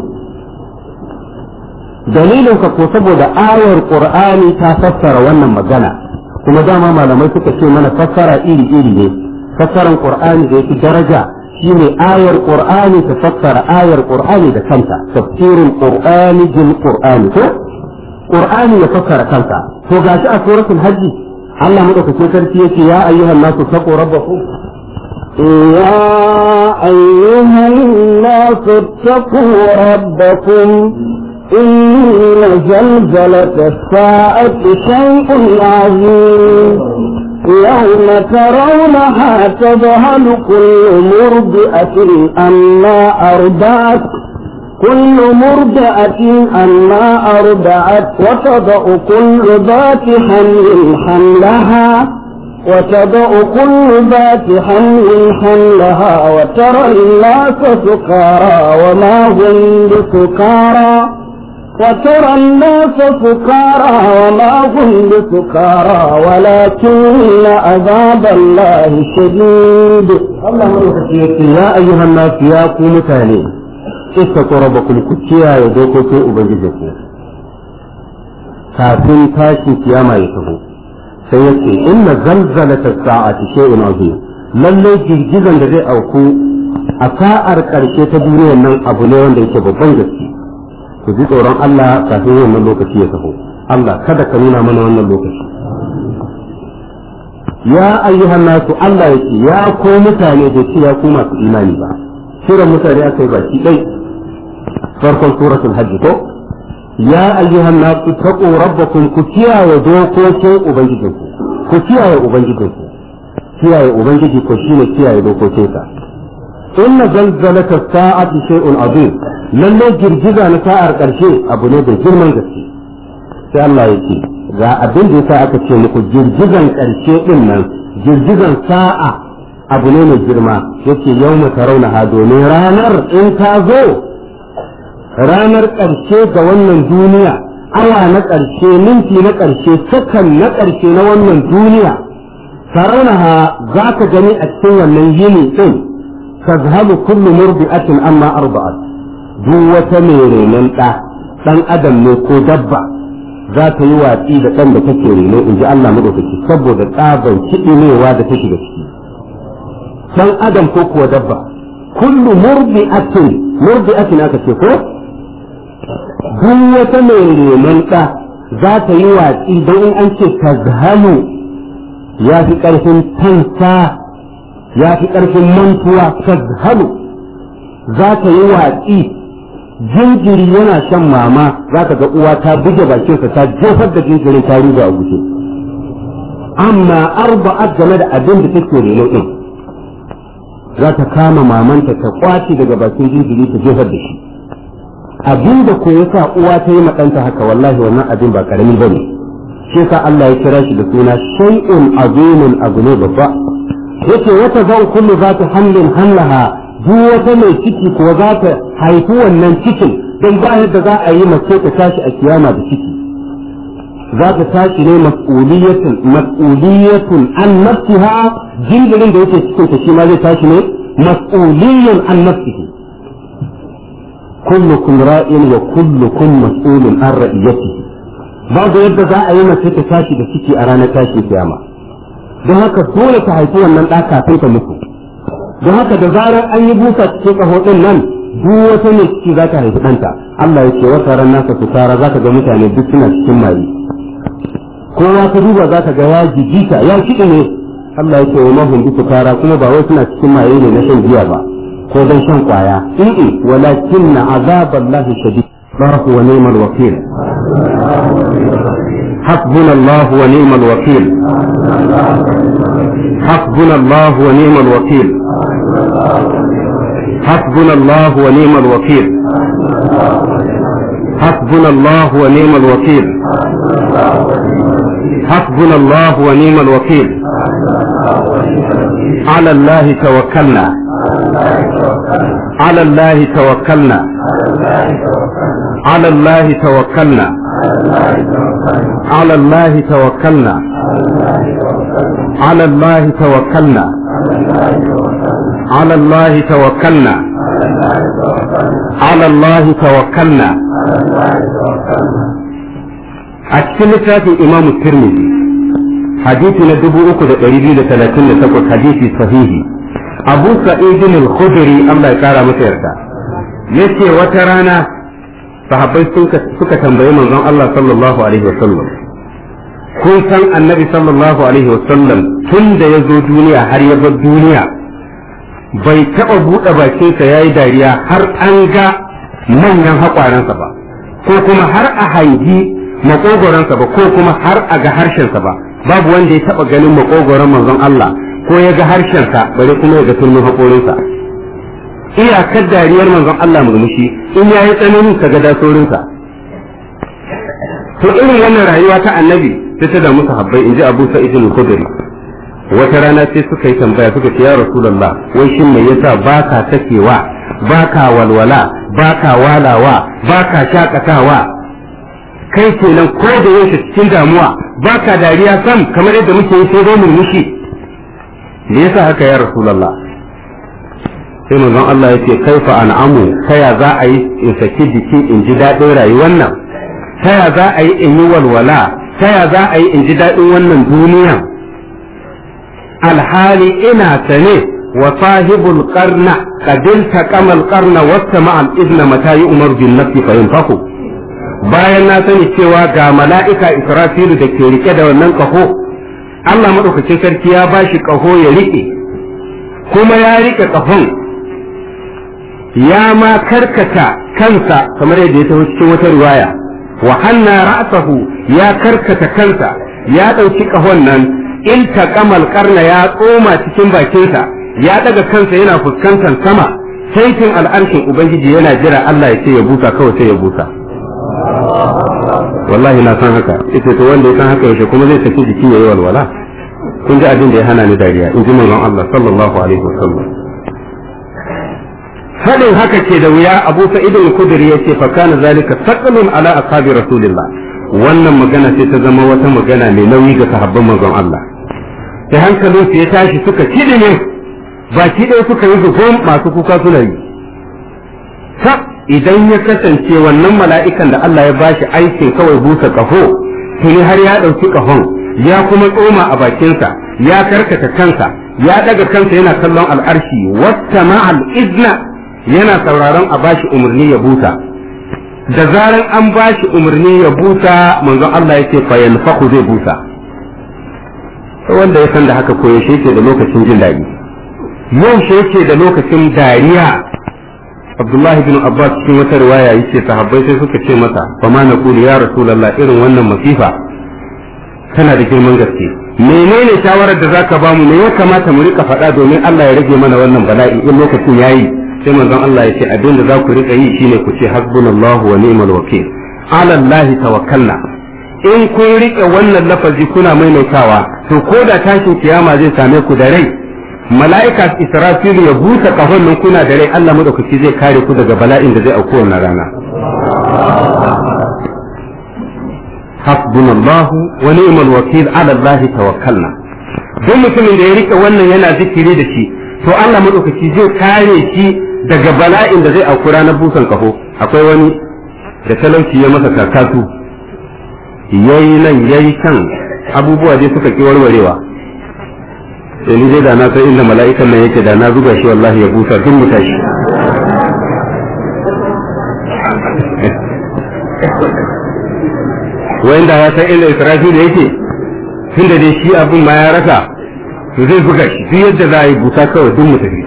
dalilin ka ko saboda ayar qur'ani ta fassara wannan magana kuma dama malamai suka ce mana fassara iri iri ne fassaran qur'ani da yake daraja shine ayar qur'ani ta fassara ayar qur'ani da kanta tafsirul qur'ani bil qur'ani ko qur'ani ya fassara kanta to gashi a suratul hajji Allah madaukakin sarki yake ya ayyuhan nasu taqu rabbakum يا أيها الناس اتقوا ربكم إن زلزلة الساعة شيء عظيم يوم ترونها تذهل كل مرضئة أما أرضعت كل مرضعة أما أرضعت وتضع كل ذات حمل حملها وتضع كل ذات حمل حملها وترى الناس سكارى وما هم بسكارى وترى الناس سكارى وما هم بسكارى ولكن عذاب الله شديد الله يا أيها الناس يا قوم تاني اتقوا ربكم كتيا يدوكوا أبنجزكم kafin tashin kiyama ya taho sai ya ce inna zalzalata sa'ati shay'un azim lalle girgizan da zai auku a sa'ar karshe ta duniyar nan abu ne wanda yake babban gaske ku ji tsoron Allah kafin wannan lokaci ya taho Allah kada ka nuna mana wannan lokaci ya ayyuhan nasu Allah yake ya ko mutane da ce ya ku masu imani ba suran mutane aka yi baki dai farkon suratul hajj ko ya ayyuhan nasu taqu rabbakum ku kiyaye dokokin ubangijinku ku kiyaye ubangijinku kiyaye ubangiji ko shine kiyaye dokokinsa inna zalzalata sa'ati shay'un azim lalle girgiza na sa'ar karshe abu ne da girman gaske sai Allah yake ga abin da yasa aka ce muku girgizan karshe din nan girgizan sa'a abu ne mai girma yace yawma tarawna domin ranar in ta zo ranar ƙarshe ga wannan duniya awa na ƙarshe minti na ƙarshe sakan na ƙarshe na wannan duniya saraunaha za ka gani a cikin wannan yini ɗin tazhabu kullu murbi'atin amma arba'at duk wata mai renon ɗa ɗan adam ne ko dabba za ta yi watsi da ɗan da take reno in ji Allah madaukaki saboda tsaban kiɗinewa da take da ciki ɗan adam ko kuwa dabba kullu murbi'atin murbi'atin aka ce ko duk wata mai renon ɗa za ta yi watsi don in an ce tazhalu ya fi ƙarfin tansa ya fi ƙarfin mantuwa tazhalu za ta yi watsi jinjiri yana shan mama za ka ga uwa ta buge bakinsa ta jefar da jinjirin ta ruga a guje amma arba'at game da abin da take reno din za ta kama mamanta ta kwace daga bakin jinjiri ta jefar da shi abin da ko yasa uwa ta yi ɗanta haka wallahi wannan abin ba karami bane shi yasa Allah ya kira shi da suna shay'un azimun abu ne babba yace wata zan kullu za ta hamlin hallaha duk wata mai ciki kuwa za ta haifi wannan cikin don ba yadda za a yi mace ta tashi a kiyama da ciki za ta tashi ne mas'uliyatun mas'uliyatun an nafsiha jinjirin da yake cikin ta shi ma zai tashi ne mas'uliyun an nafsihi kullukum ra'in wa kullukum mas'ulun an ra'iyatihi babu yadda za a yi mace ta tashi da ciki a ranar tashin kiyama don haka dole ta haifi wannan ɗa kafin ta mutu don haka da zarar an yi busa cikin ƙaho ɗin nan duk wata ne ciki za ta haifi ɗanta Allah ya ce wata ran nasa su tara za ka ga mutane duk suna cikin maye kowa ka duba za ka ga ya jijita ya kiɗi ne Allah ya ce wa mahun duk tara kuma ba wai suna cikin maye ne na shan giya ba ko don shan kwaya in walakin na azaballahi shadid الله ونعم الوكيل حسبنا الله ونعم الوكيل حسبنا الله ونعم الوكيل حسبنا الله ونعم الوكيل حسبنا الله ونعم الوكيل حسبنا الله ونعم الوكيل على الله توكلنا على الله توكلنا على الله توكلنا على الله توكلنا على الله توكلنا على الله توكلنا على الله توكلنا أكثر في إمام الترمذي حديثنا دبو أكد قريبين ثلاثين تقول حديث صحيح أبو سعيد الخدري الله يكارى متيرتا yace wata rana sahabbai suka tambayi manzon Allah sallallahu alaihi wa sallam kun san annabi sallallahu alaihi wa sallam tun da ya zo duniya har ya bar duniya bai taɓa buɗe bakinsa ya yi dariya har an ga manyan haƙwaransa ba ko kuma har a hangi maƙogoransa ba ko kuma har a ga harshensa ba babu wanda ya taɓa ganin maƙogoron manzon Allah ko ya ga harshensa bare kuma ya ga turmin haƙorinsa iyakar dariyar manzon Allah murmushi in ya yi tsananin ka ga dasorinsa to irin wannan rayuwa ta annabi sai ta da musu habbai in ji abu sa'id al-khudri wata rana sai suka yi tambaya suka ce ya rasulullah wai shin me yasa baka sakewa baka walwala baka walawa baka shakatawa kai kenan ko da yaushe cikin damuwa baka dariya sam kamar yadda muke yi sai dai murmushi me yasa haka ya rasulullah sai manzon Allah ya ce kaifa an'amu kaya za a yi in saki jiki in ji daɗin rayuwar nan ta ya za a yi in yi walwala ta ya za a yi in ji daɗin wannan duniya alhali ina sane wa sahibul qarna qadil taqamal qarna wasta ma'al idna mata yi umar bin nafsi fa yanfaku bayan na sani cewa ga mala'ika israfilu da ke rike da wannan kaho Allah madaukakin sarki ya bashi kaho ya rike kuma ya rike kahon ya ma karkata kansa kamar yadda ya taho cikin wata riwaya wa hanna ra'sahu ya karkata kansa ya ɗauki kahon nan in taqamal qarna ya tsoma cikin bakinsa ya daga kansa yana fuskantar sama saitin al'arshin ubangiji yana jira Allah ya ce ya busa kawai sai ya busa wallahi na san haka ita to wanda ya san haka yaushe kuma zai tafi jiki yayi walwala kun ji abin da ya hana ni dariya in ji manzon Allah sallallahu alaihi wasallam fadin haka ke da wuya Abu Sa'id al-Khudri yace fa kana zalika saqalun ala ashabi rasulillah wannan magana sai ta zama wata magana mai nauyi ga sahabban manzon Allah sai hankalin su ya tashi suka kidime baki ɗaya suka yi zuhum masu kuka suna yi idan ya kasance wannan mala'ikan da Allah ya bashi aikin kawai busa ƙaho tuni har ya ɗauki ƙahon ya kuma tsoma a bakinsa ya karkata kansa ya ɗaga kansa yana kallon al'arshi wata ma'al izna yana sauraron a bashi umarni ya busa da zaran an bashi umarni ya busa manzon Allah yake fayan faku zai busa wanda ya san da haka koyaushe yake da lokacin jin daɗi yau yake da lokacin dariya Abdullahi bin Abbas cikin wata riwaya yace sahabbai sai suka ce masa fa ma naqulu ya rasulullah irin wannan masifa tana da girman gaske menene shawarar da zaka ba mu me ya kamata mu rika faɗa domin Allah ya rage mana wannan bala'i in lokacin yayi sai manzon Allah ya ce abin da za ku rika yi shine ku ce hasbunallahu wa ni'mal wakil ala Allah tawakkalna in kun rike wannan lafazi kuna maimaitawa to ko da tashin kiyama zai same ku da rai mala'ika israfilu ya busa kahon nan kuna da rai Allah madaukaki zai kare ku daga bala'in da zai auku wannan rana hasbunallahu wa ni'mal wakil ala Allah tawakkalna duk mutumin da ya rike wannan yana zikiri da shi to Allah madaukaki zai kare shi daga bala'in da zai auku ranar busan kaho akwai wani da talauci ya masa kakatu yayi nan yayi kan abubuwa dai suka ki warwarewa sai ni dai da na san inda mala'ikan nan yake da na zuga shi wallahi ya busa duk mu tashi wanda ya san inda israfi da yake tunda dai shi abin ma ya rasa to zai buga shi duk yadda za a yi busa kawai duk mu tafi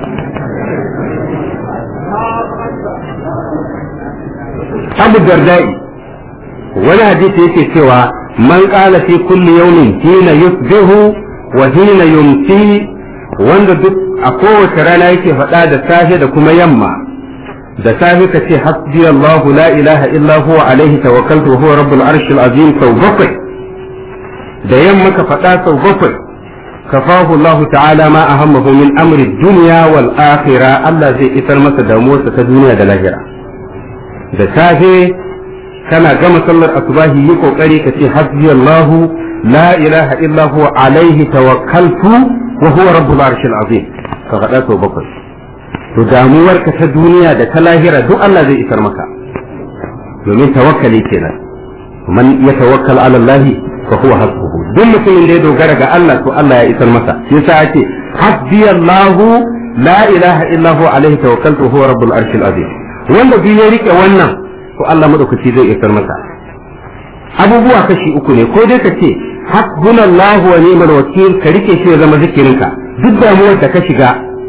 abu dardai wani hadisi yake cewa man qala fi kulli yawmin hina yusbihu wa hina yumsi wanda duk a kowace rana yake faɗa da safe da kuma yamma da safe ka ce hasbi Allahu la ilaha illa huwa alaihi tawakkaltu wa huwa rabbul arshil azim sau bakwai da yamma ka faɗa sau bakwai kafahu Allah ta'ala ma ahammahu min amri dunya wal akhirah Allah zai isar masa damuwarsa ta duniya da lahira da safe kana gama sallar asubahi yi kokari ka ce hasbi Allahu la ilaha illa huwa alaihi tawakkaltu wa huwa rabbul arshil azim ka faɗa sau bakwai to damuwarka ta duniya da ta lahira duk Allah zai isar maka domin tawakkali kenan man ya tawakkal ala Allah fa huwa hasbuhu duk mutumin da ya dogara ga Allah to Allah ya isar masa shi yasa ake hasbi Allahu la ilaha illa huwa alaihi tawakkaltu huwa rabbul arshil azim wanda duk ya rike wannan to Allah madaukaki zai isar masa abubuwa kashi uku ne ko dai ka ce hasbunallahu wa ni'mal wakil ka rike shi ya zama zikirinka duk damuwar da ka shiga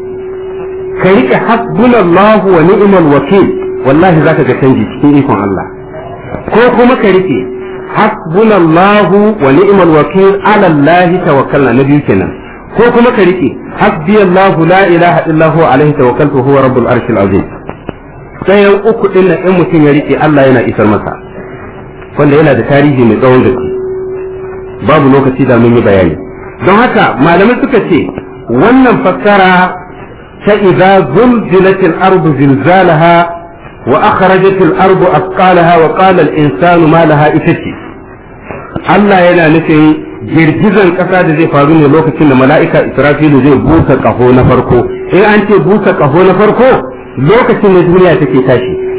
ka rike hasbunallahu wa ni'mal wakil wallahi zaka ga canji cikin ikon Allah ko kuma ka rike hasbunallahu wa ni'mal wakil ala Allah tawakkalna na biyu kenan ko kuma ka rike hasbiyallahu la ilaha illa huwa alaihi tawakkaltu huwa rabbul arshil azim sayan uku din nan in mutum ya rike Allah yana isar masa wanda yana da tarihi mai tsawon gaske babu lokaci da mun yi bayani don haka malamai suka ce wannan fassara ta idza zulzilatil ardu zilzalaha wa akhrajatil ardu asqalaha wa qala al insanu ma laha ita ce Allah yana nufin girgizan kasa da zai faru ne lokacin da mala'ika Israfilu zai busa kaho na farko in an ce busa kaho na farko lokacin da duniya take tashi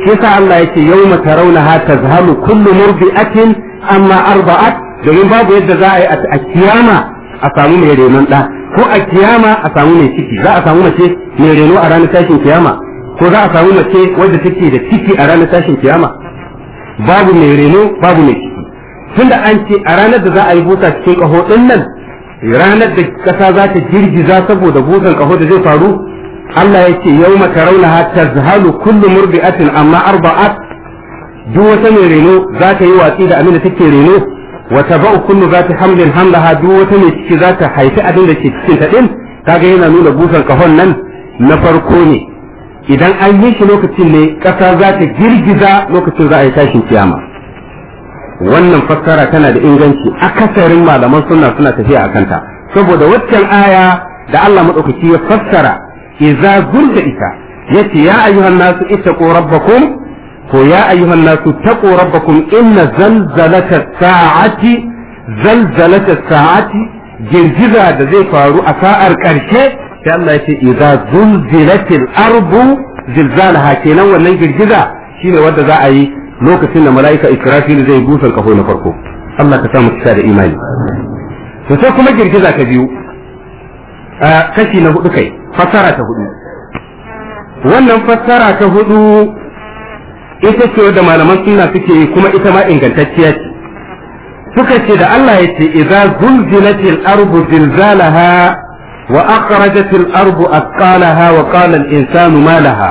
shi yasa Allah yake yawma tarawnaha tazhalu kullu murdi'atin amma arba'at domin babu yadda za a yi a kiyama a samu mai renon da ko a kiyama a samu mai ciki za a samu mace mai reno a ranar tashin kiyama ko za a samu mace wadda take da ciki a ranar tashin kiyama babu mai reno babu mai ciki tunda an ce a ranar da za a yi busa cikin kaho din nan ranar da kasa za ta girgiza saboda busan kaho da zai faru Allah ya ce yau mata raunaha tazhalu kullu murdi'atin amma arba'at duk wata mai reno za ta yi watsi da abin da take reno wa tabau kullu zati hamlin hamlaha duk wata mai ciki za ta haifi abin da ke cikin ta din kaga yana nuna busan kahon nan na farko ne idan an yi shi lokacin ne kasa za ta girgiza lokacin za a yi tashin kiyama wannan fassara tana da inganci akasarin malaman sunna suna tafiya a kanta saboda waccan aya da Allah madaukaki ya fassara idza zulda ita yace ya ayyuhan nasu ittaqu rabbakum ko ya ayyuhan nasu taqu rabbakum inna zalzalata sa'ati zalzalata sa'ati girgiza da zai faru a sa'ar karshe sai Allah yace idza zulzilatil ardu zilzalaha kenan wannan girgiza shine wanda za a yi lokacin da mala'ika Israfil zai busan kafo na farko Allah ka samu kisa da imani to sai kuma girgiza ta biyu kashi na hudu kai fassara ta hudu wannan fassara ta hudu ita ce da malaman sunna suke yi kuma ita ma ingantacciya ce suka ce da Allah ya ce idza zulzilatil ardu zilzalaha wa akhrajatil ardu athqalaha wa qala al insanu ma laha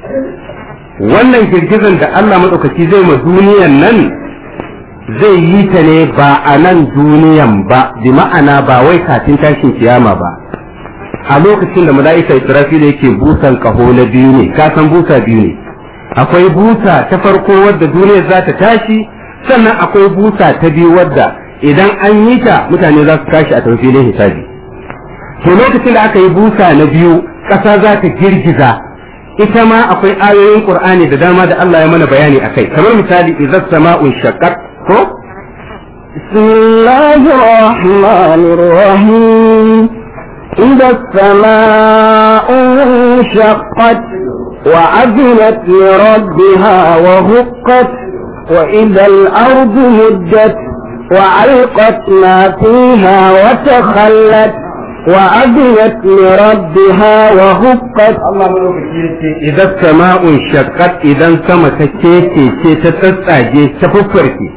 wannan girgizan da Allah maɗaukaki zai ma duniyan nan zai yi ta ne ba a nan duniyan ba bi ma'ana ba wai kafin tashin kiyama ba a lokacin da mala'ika Israfil yake busan kaho na biyu ne ka san busa biyu ne akwai busa ta farko wadda duniyar za ta tashi sannan akwai busa ta biyu wadda idan an yi ta mutane za su tashi a tafilin hisabi to lokacin da aka yi busa na biyu ƙasa za ta girgiza ita ma akwai ayoyin Qur'ani da dama da Allah ya mana bayani akai kamar misali idza sama'un shaqqat ko bismillahir rahmanir rahim idza sama'un shaqqat wa adinat li rabbiha wa huqqat wa idza al-ardu muddat wa alqat ma fiha wa takhallat وأذنت لربها وهقت Allah madaukaki yace idan sama'un shaqqat idan sama ta keke ce ta tsatsage ta fuffarke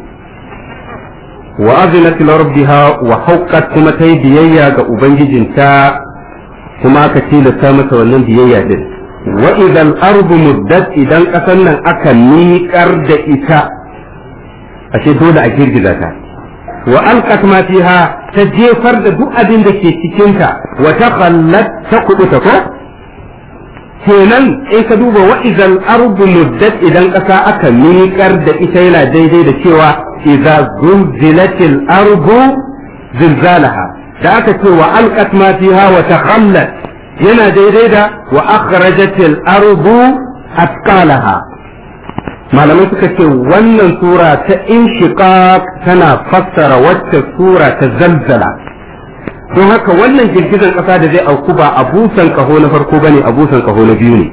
wa azinat li rabbiha wa haqqat kuma ta yi biyayya ga ubangijinta kuma aka tilasta mata wannan biyayya din wa idan ardu muddat idan kasan nan aka miƙar da ita ashe dole a girgiza ta wa alqat ma fiha ta jefar da duk abin da ke cikinta wa ta khallat ta kubuta ko kenan in ka duba wa idan ardu muddat idan ƙasa aka miƙar da ita yana daidai da cewa idza zulzilatil ardu zilzalaha da aka ce wa alqat ma fiha wa takhallat yana daidai da wa akhrajatil ardu atqalaha malamai suka ce wannan sura ta inshiqaq tana fassara wacce sura ta zalzala don haka wannan girgizan ƙasa da zai auku ba a busan kaho na farko bane a busan kaho na biyu ne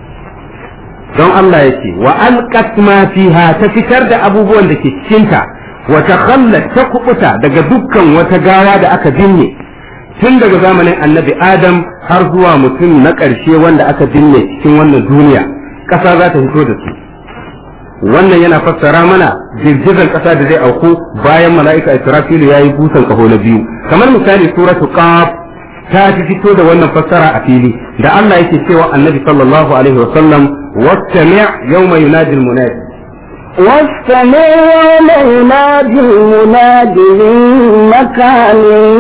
don Allah ya ce wa alqat ma fiha ta fitar da abubuwan da ke cikinta wa takhallat ta kubuta daga dukkan wata gawa da aka binne tun daga zamanin annabi adam har zuwa mutum na ƙarshe wanda aka binne cikin wannan duniya ƙasa za ta fito da su wannan yana fassara mana girgizar ƙasa da zai auku bayan mala'ika Israfilu ya yi busan kaho na biyu kamar misali suratu qaf ta fi fito da wannan fassara a fili da Allah yake cewa annabi sallallahu alaihi wa sallam wastami' yawma yunadi al-munadi واستمع يوم ينادي المناد من مكان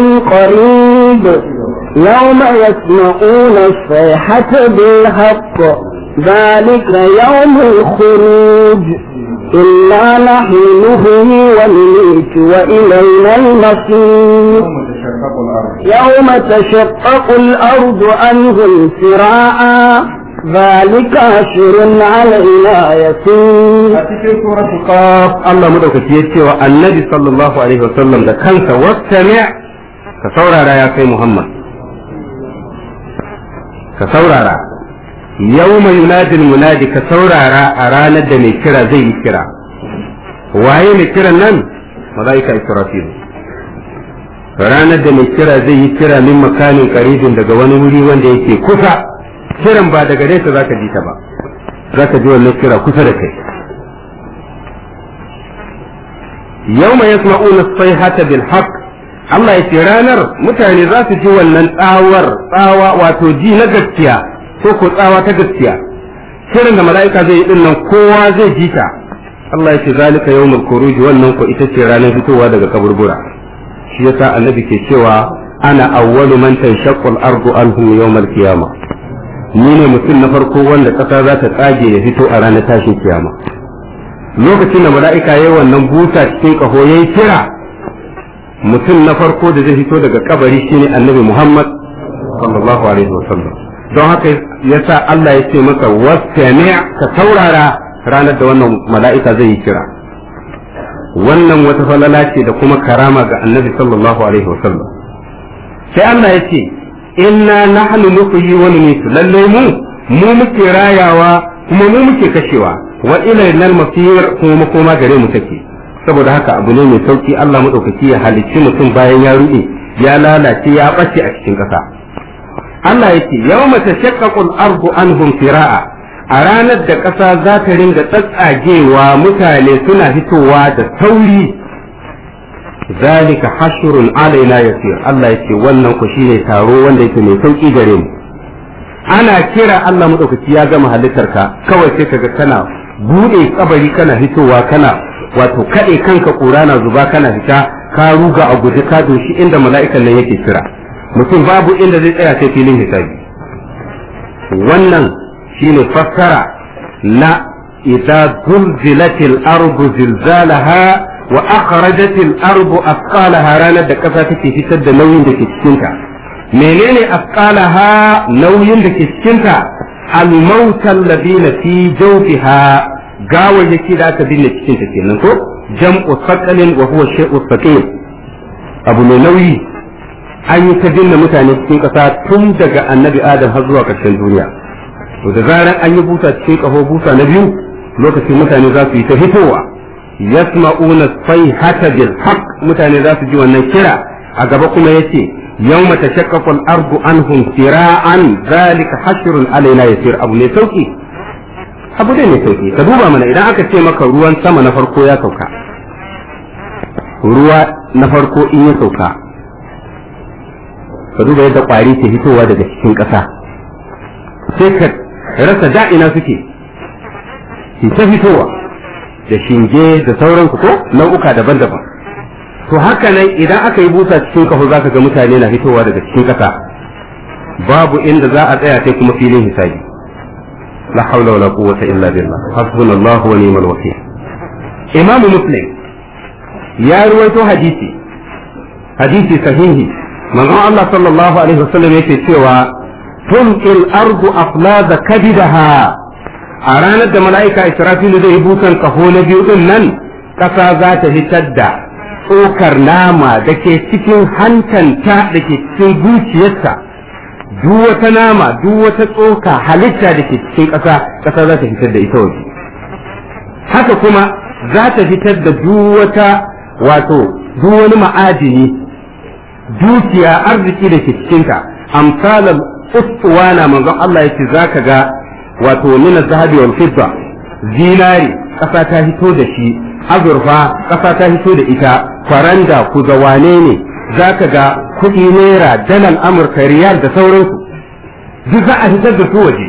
قريب يوم يسمعون الصيحة بالحق ذلك يوم الخروج إنا نحن نهي ونميت وإلينا المصير يوم تشقق الأرض عنهم سراعا ذلك أشر علينا يسير a cikin suratul qaf Allah madaukaki ya ce wa annabi sallallahu alaihi wasallam da kansa wastami' ka saurara ya kai Muhammad ka saurara yawma yunadil munadi ka saurara a ranar da mai kira zai yi kira waye mai kiran nan malaika israfil ranar da mai kira zai yi kira min makanin karibin daga wani wuri wanda yake kusa kiran ba daga nesa zaka ji ta ba zaka ji wannan kira kusa da kai yawma yasma'una as-sayhata bil haqq Allah ya ce ranar mutane za su ji wannan tsawar tsawa wato ji na gaskiya ko ko tsawa ta gaskiya kiran da mala'ika zai yi dinnan kowa zai ji ta Allah ya ce zalika yawmul khuruj wannan ko ita ce ranar fitowa daga kaburbura shi yasa annabi ke cewa ana awwalu man tanshaqqu al-ardu anhum yawmal qiyamah ni ne mutum na farko wanda kasa za ta tsage ya fito a ranar tashin kiyama lokacin da mala'ika yayi wannan buta cikin kaho yayi kira mutum na farko da zai fito daga kabari shine annabi Muhammad sallallahu alaihi wasallam don haka yasa Allah ya ce masa wastami' ka taurara ranar da wannan mala'ika zai yi kira wannan wata falala ce da kuma karama ga annabi sallallahu alaihi wasallam sai Allah ya ce inna nahnu nuhyi wa numitu lalle mu mu muke rayawa kuma mu muke kashewa wa ilayna al-masir kuma makoma gare mu take saboda haka abu ne mai sauki Allah madaukaki ya halicci mutum bayan ya ruɗe ya lalace ya bace a cikin ƙasa Allah yake yawma tashaqqaqu al-ardu anhum fira'a a ranar da ƙasa za ta ringa tsatsagewa mutane suna fitowa da sauri zalika hashrun alaina yasir Allah yake wannan ku shine taro wanda yake mai sauki gare mu ana kira Allah madaukaki ya gama halittarka kawai sai kaga kana bude kabari kana fitowa kana wato kaɗe kanka ƙura na zuba kana fita ka ruga a guje ka doshi inda mala'ikan nan yake kira mutum babu inda zai tsaya sai filin hisabi wannan shine fassara na idza zulzilatil ardu zilzalaha wa akhrajatil ardu asqalaha ranar da kasa take fitar da nauyin da ke cikin ta menene asqalaha nauyin da ke cikin ta al-mautal ladina fi jawfiha gawayyaki da aka binne cikin ta kenan ko jam'u saqalin wa huwa shay'u saqil abu mai nauyi an yi ta binne mutane cikin ƙasa tun daga annabi adam har zuwa ƙarshen duniya to da zaran an yi busa cikin ƙaho busa na biyu lokacin mutane za su yi ta fitowa yasma'una sayhata bil haqq mutane za su ji wannan kira a gaba kuma yace yawma tashaqqaqu al-ardu anhum sira'an zalika hashrun alaina yasir abu ne sauki abu ne mai sauki ka duba mana idan aka ce maka ruwan sama na farko ya sauka ruwa na farko in ya sauka ka duba yadda kwari ke fitowa daga cikin ƙasa sai ka rasa da'ina suke ki ta fitowa da shinge da sauransu ko nau'uka daban-daban to haka nan idan aka yi busa cikin kafa za ka ga mutane na fitowa daga cikin ƙasa babu inda za a tsaya sai kuma filin hisabi لا حول ولا قوة إلا بالله حسبنا الله ونعم الوكيل إمام مسلم يا رويت حديثي حديثي صحيح من الله صلى الله عليه وسلم يكي سوى تلقي الأرض أفلاذ كبدها أرانا da mala'ika Israfilu zai busan kaho na biyu din nan ƙasa za ta fitar da tsokar nama da ke cikin hantanta da ke cikin zuciyarsa duk wata nama duk wata tsoka halitta da ke cikin ƙasa ƙasa za ta fitar da ita waje haka kuma za ta fitar da duk wata wato duk wani ma'adini dukiya arziki da ke cikinta amsalan ustuwana manzon Allah yake zaka ga wato min zahabi wal fidda zinari ƙasa ta fito da shi azurfa ƙasa ta fito da ita faranda ku wane ne za ka ga kuɗi naira dalar amurka riyal da sauransu duk za a fitar da su waje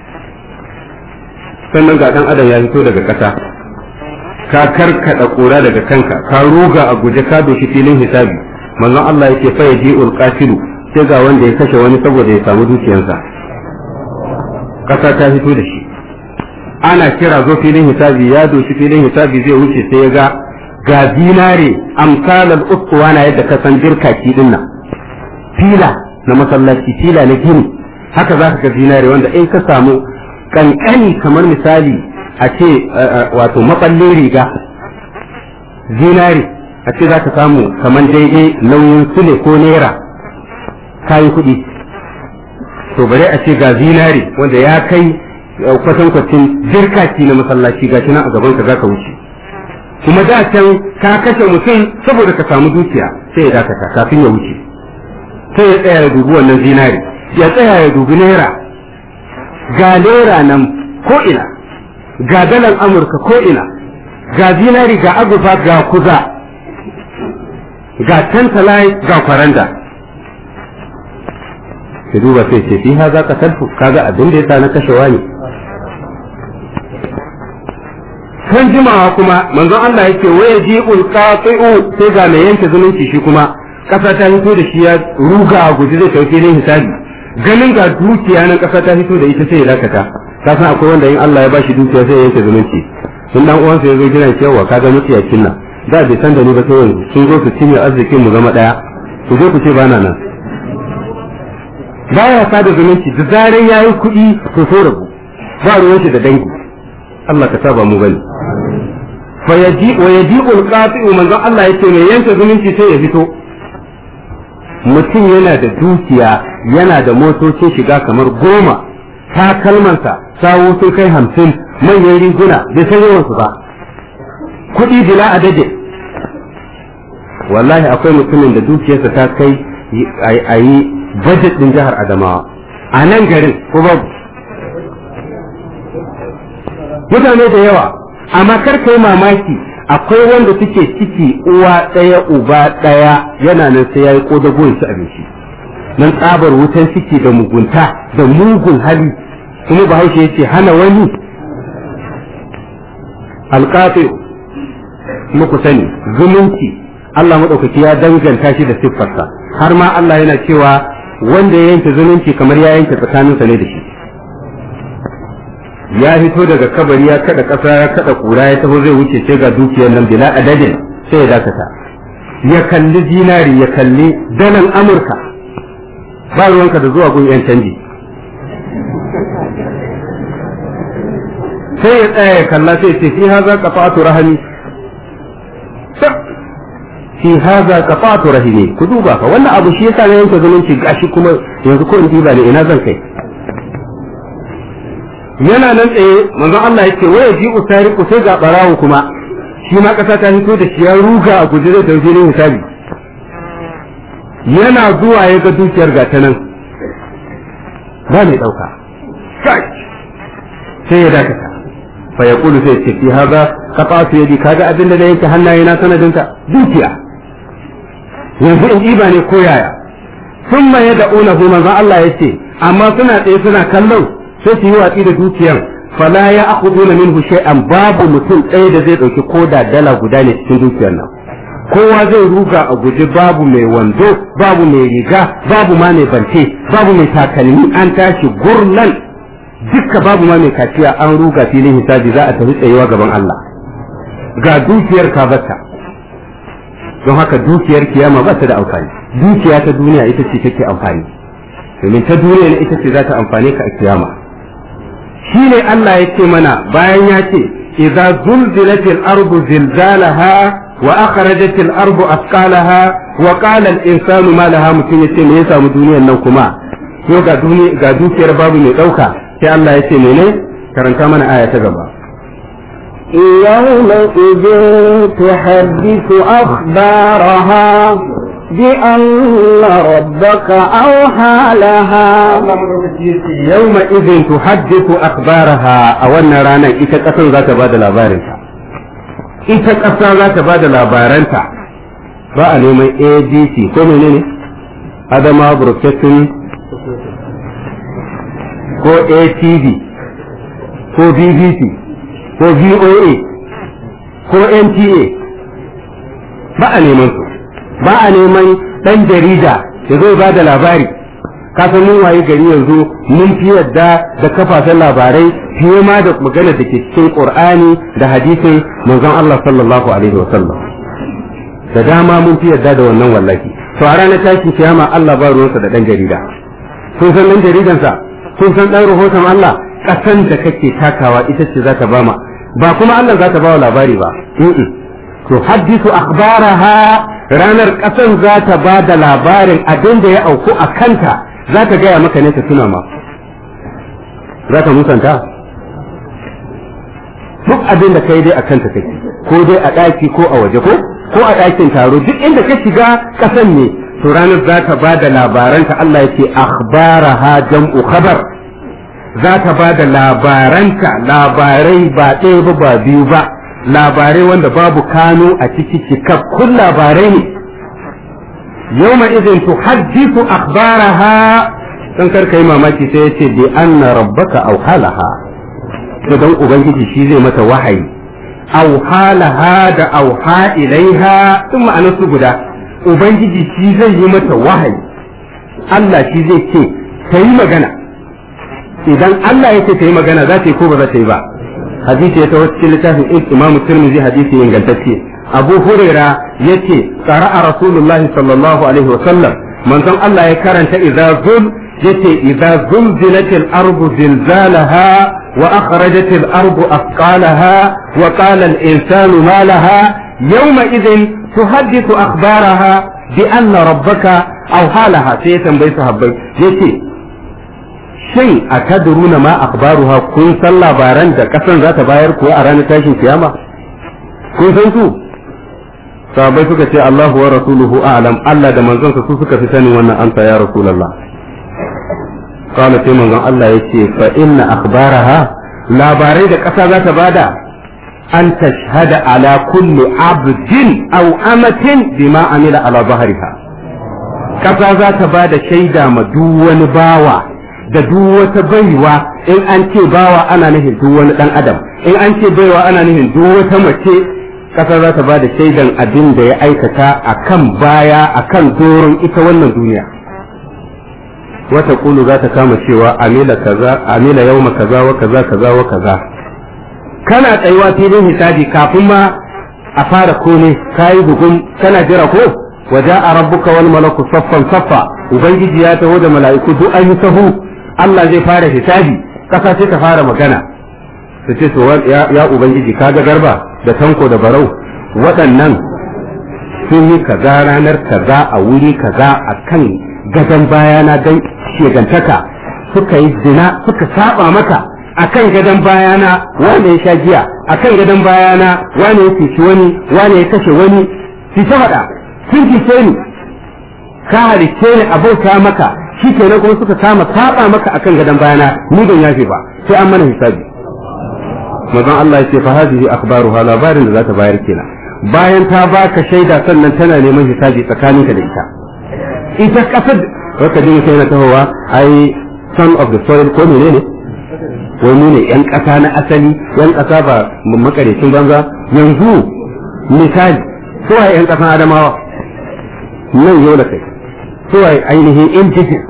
sannan ga ɗan adam ya fito daga ƙasa ka karkaɗa ƙura daga kanka ka ruga a guje ka doshi filin hisabi manzon Allah yake fa yaji ulqatilu sai ga wanda ya kashe wani saboda ya samu dukiyarsa ƙasa ta fito da shi ana kira zo filin hisabi ya doshi filin hisabi zai wuce sai ya ga ga dinare amsalar uskuwa na yadda ka san jirkaki din nan fila na masallaci fila na gini haka za ka ga dinare wanda in ka samu kankani kamar misali a ce wato maballin riga zinare a ce za ka samu kamar daidai nauyin sule ko naira kayi kuɗi to bare a ce ga zinari wanda ya kai kwatankwacin jirkaki na masallaci ga shi nan a gaban ka zaka wuce kuma da can ka kashe mutum saboda ka samu dukiya sai ya dakata kafin ya wuce sai ya tsaya ya dubi wannan zinari ya tsaya ya dubi naira ga naira nan ko ina ga dalan amurka ko ina ga zinari ga agufa ga kuza ga tantalai ga kwaranda ka duba sai ce fi haza ka talfu kaga abin da yasa na kashewa ne kan jimawa kuma manzon Allah yake waya ji'ul qati'u sai ga mai yanke zumunci shi kuma kasa ta fito da shi ya ruga a guji zai tauke ne hisabi ganin ga dukiya nan kasa ta fito da ita sai ya dakata ka san akwai wanda in Allah ya bashi dukiya sai ya yanke zumunci sun dan uwansa ya zo gina cewa kaga mutiyakin nan da bai san da ni ba sai yanzu sun zo su cinye arzikin mu zama daya ku zo ku ce bana nan baya sada zumunci da zaran yayi kuɗi to so rabu ba ruwan shi da dangi Allah ka saba mu bane fa yaji wa yaji'ul qati'u manzo Allah yace mai yanke zumunci sai ya fito mutum yana da dukiya yana da motocin shiga kamar goma takalmansa sawo sun kai hamsin manyan riguna bai san yawansu ba kuɗi bila adade wallahi akwai mutumin da dukiyarsa ta kai a yi budget ɗin jihar adamawa a nan garin ko babu mutane da yawa amma kar kai mamaki akwai wanda suke ciki uwa ɗaya uba ɗaya yana nan sai ya yi ƙodago ya ci abinci nan tsabar wutan ciki da mugunta da mugun hali kuma bahaushe ya ce hana wani alƙafi muku sani zumunci Allah maɗaukaki ya danganta shi da siffarsa har ma Allah yana cewa wanda ya yanke zumunci kamar ya yanke tsakaninsa ne da shi ya fito daga kabari ya kada ƙasa ya kada kura ya taho zai wuce sai ga dukiyar nan bila adadin sai ya dakata ya kalli zinari ya kalli dalan amurka ba ruwanka da zuwa gun yan canji sai ya tsaya ya kalla sai ce fi haza qafa'atu rahimi fi haza qafa'atu rahimi ku duba fa wannan abu shi yasa na yanke zumunci gashi kuma yanzu ko in diba ne ina zan kai yana nan tsaye manzon Allah yake waya ji usariku sai ga barawo kuma shi ma kasa ta fito da shi ya ruga a guje zai tafi ne hisabi yana zuwa ya ga dukiyar ga ta nan ba mai dauka sai ya dakata fa ya kulu sai ce fi haza qata'tu yadi kaga abin da yake hannaye na sanadinka dukiya yanzu in iba ne ko yaya thumma yad'unahu manzon Allah yace amma suna tsaye suna kallon sai su yi watsi da dukiyar fala ya akhuduna minhu shay'an babu mutum ɗaya da zai ɗauki koda dala guda ne cikin dukiyar nan kowa zai ruga a guji babu mai wando babu mai riga babu ma mai bante babu mai takalmi an tashi gurnan dukka babu ma mai kaciya an ruga filin hisabi za a tafi tsayewa gaban Allah ga dukiyar ka bata don haka dukiyar kiyama ba ta da amfani dukiya ta duniya ita ce take amfani domin ta duniya ne ita ce za ta amfane ka a kiyama shi ne Allah ya ce mana bayan ya ce idza zulzilatil ardu zilzalaha wa akhrajatil ardu asqalaha wa qala al insanu ma laha mutum yace me ya samu duniyar nan kuma ko ga duniya ga dukiyar babu mai dauka sai Allah ya ce mene karanta mana aya ta gaba يومئذ تحدث أخبارها بأن ربك أوحى لها يوم إذن تحدث أخبارها أو أن رانا إذا قصر ذات بعد لابارنتا إذا قصر ذات بعد لابارنتا ba a neman adc ko menene adama broadcasting ko atv ko bbc ko voa ko nta ba a neman su ba a neman ɗan jarida ya zo ba da labari kasan mun waye gari yanzu mun fi yadda da kafafen labarai fiye ma da magana da ke cikin qur'ani da hadisin manzon Allah sallallahu alaihi wa sallam da dama mun fi yadda da wannan wallahi to a ranar tashin kiyama Allah ba ruwansa da ɗan jarida kun san ɗan jaridansa kun san ɗan rahoton Allah ƙasan da kake takawa ita ce za ta ba ma ba kuma Allah za ta ba wa labari ba to haddisu akhbaraha ranar ƙasan za ta ba da labarin abin da ya auku a kanta za ka gaya maka ne ka tuna ma za ka musanta duk abin da kai dai a kanta kake ko dai a ɗaki ko a waje ko ko a ɗakin taro duk inda ka shiga ƙasan ne to ranar za ka ba da labaranta Allah yake akhbaraha jam'u khabar za ka ba da labaranta labarai ba ɗaya ba ba biyu ba labarai wanda babu kano a ciki cikakkun labarai ne yawma idin tuhaddisu akhbaraha dan karka yi mamaki sai yace bi anna rabbaka aw halaha don ubangiji shi zai mata wahayi aw halaha da auha ilaiha sun ma'anar su guda ubangiji shi zai yi mata wahayi Allah shi zai ce ta yi magana idan Allah ya ce ta yi magana za ta yi ko ba za ta yi ba hadisi ya taho cikin littafin imamu tirmidhi hadisi ingantacce abu huraira yace qara'a rasulullahi sallallahu alaihi wasallam manzon Allah ya karanta idza zul yace idza zulzilatil ardu zilzalaha wa akhrajatil ardu athqalaha wa qala al insanu ma laha yawma idhin tuhaddithu akhbaraha bi anna rabbaka aw halaha sai ya tambayi sahabbai yace shin a kadruna ma akhbaruha kun san labaran da kasan za ta bayar kuwa a ranar tashin kiyama kun san su sahabbai suka ce Allahu wa rasuluhu a'lam Allah da manzonsa su suka fi sanin wannan amsa ya rasulullah kana sai manzon Allah yace fa inna akhbaraha labarai da kasa za ta bada an tashhada ala kulli abdin aw amatin bima amila ala zahriha kasa za ta bada shaida ma duk wani bawa da duk wata baiwa in an ce bawa ana nufin duk wani dan adam in an ce baiwa ana nufin duk wata mace kasa za ta bada shaidan abin da ya aikata akan baya akan doron ita wannan duniya wata kulu za ta kama cewa amila kaza amila yauma kaza wa kaza kaza wa kaza kana tsayuwa filin hisabi kafin ma a fara kone kayi bugun kana jira ko waja a rabbuka wal malaku saffan saffa ubangiji ya taho da mala'iku duk an yi sahu Allah zai fara hisabi kasa sai ta fara magana su ce to ya ubangiji kaga garba da tanko da barau waɗannan sun yi kaza ranar kaza a wuri kaza a kan gadon bayana don shegantaka suka yi zina suka saba maka a kan gadon bayana wane ya sha giya a kan gadon bayana wane ya cuci wani wane ya kashe wani su ta faɗa sun cuce ni ka halicce ni abauta maka shi kenan kuma suka kama saba maka akan gadon bayana ni ban yafe ba sai an mana hisabi manzon Allah ya ce fa hadhihi akhbaruha labarin da za ta bayar kenan bayan ta baka shaida sannan tana neman hisabi tsakaninka da ita ita kasar wata jin sai na tahowa ai son of the soil ko menene wai mu ne yan kasa na asali yan kasa ba makarecin banza yanzu misali suwaye yan kasan adamawa nan yau da kai suwaye ainihin indijin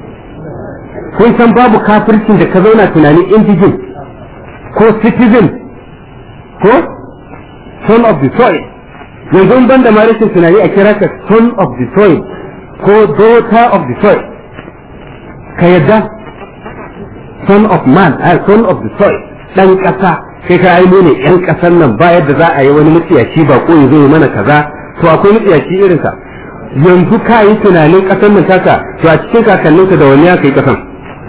kun san babu kafircin da ka zauna tunanin indijin ko citizen ko son of the soil yanzu ban da ma rashin tunani a kira ka son of the soil ko daughter of the soil ka yadda son of man a son of the soil dan kasa kai ka aino ne yan kasan nan ba yadda za a yi wani mutsiyaci ba ko ya zo mana kaza to akwai mutsiyaci irin ka yanzu ka yi tunanin kasan nan taka to a cikin kakanninka da wani ya kai kasan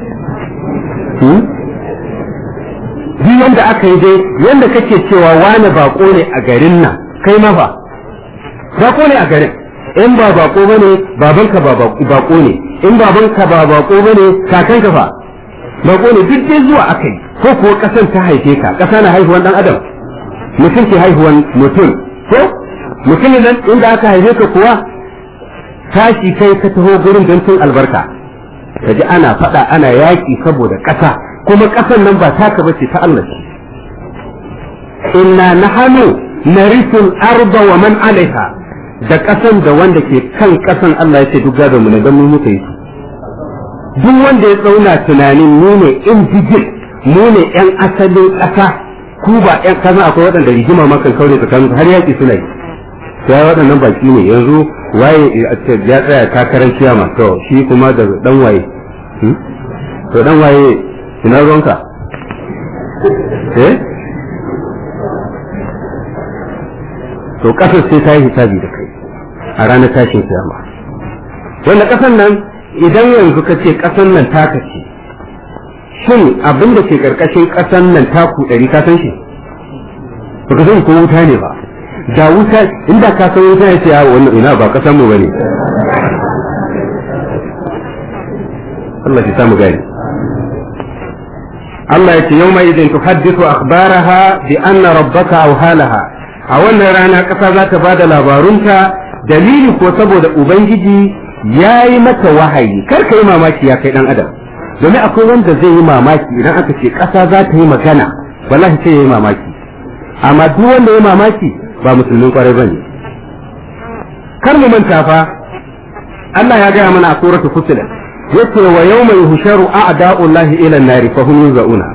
duk yanda aka yi dai yanda kake cewa wani bako ne a garin nan kai ma fa bako ne a garin in ba bako bane babanka ba bako ne in babanka ba bako bane kakanka fa bako ne duk dai zuwa aka yi ko kuwa kasan ta haife ka kasa na haihuwan dan adam mutum ke haihuwan mutum ko mutum nan inda aka haife ka kuwa tashi kai ka taho gurin don tun albarka ka ji ana faɗa ana yaƙi saboda ƙasa kuma ƙasan nan ba taka bace ta Allah ce inna nahanu narisul arda wa man alaiha da ƙasan da wanda ke kan ƙasan Allah ya ce duk gadon mu ne don mu muka yi duk wanda ya tsauna tunanin mu ne indijin mu ne yan asalin ƙasa ku ba yan kaza akwai waɗanda rigima makan kaure tsakanin har yaƙi suna yi sai waɗannan baki ne yanzu waye ya tsaya takarar kiyama to shi kuma da dan waye to dan waye ina ruwanka eh to kasar sai ta yi hisabi da kai a ranar tashin kiyama wanda kasan nan idan yanzu ka ce ƙasan nan taka ce shin abin da ke ƙarƙashin ƙasan nan taku ɗari ka san shi ba ka san ko wuta ne ba da wuta inda ka san wuta ya ce ya wannan ina ba ƙasan mu bane Allah ya samu gani Allah ya ce yau mai idin tuhaddithu akhbaraha bi anna rabbaka awhalaha a wannan rana ƙasa za ta bada labarunta dalili ko saboda ubangiji ya yi mata wahayi kar ka yi mamaki ya kai dan adam domin akwai wanda zai yi mamaki idan aka ce ƙasa za ta yi magana wallahi sai ya yi mamaki amma duk wanda ya mamaki ba musulmin kwarai bane kar mu manta fa Allah ya gaya mana a suratul fusilat yace wa yawma yuhsharu a'da'ullahi ila an-nari fa hum yuzauna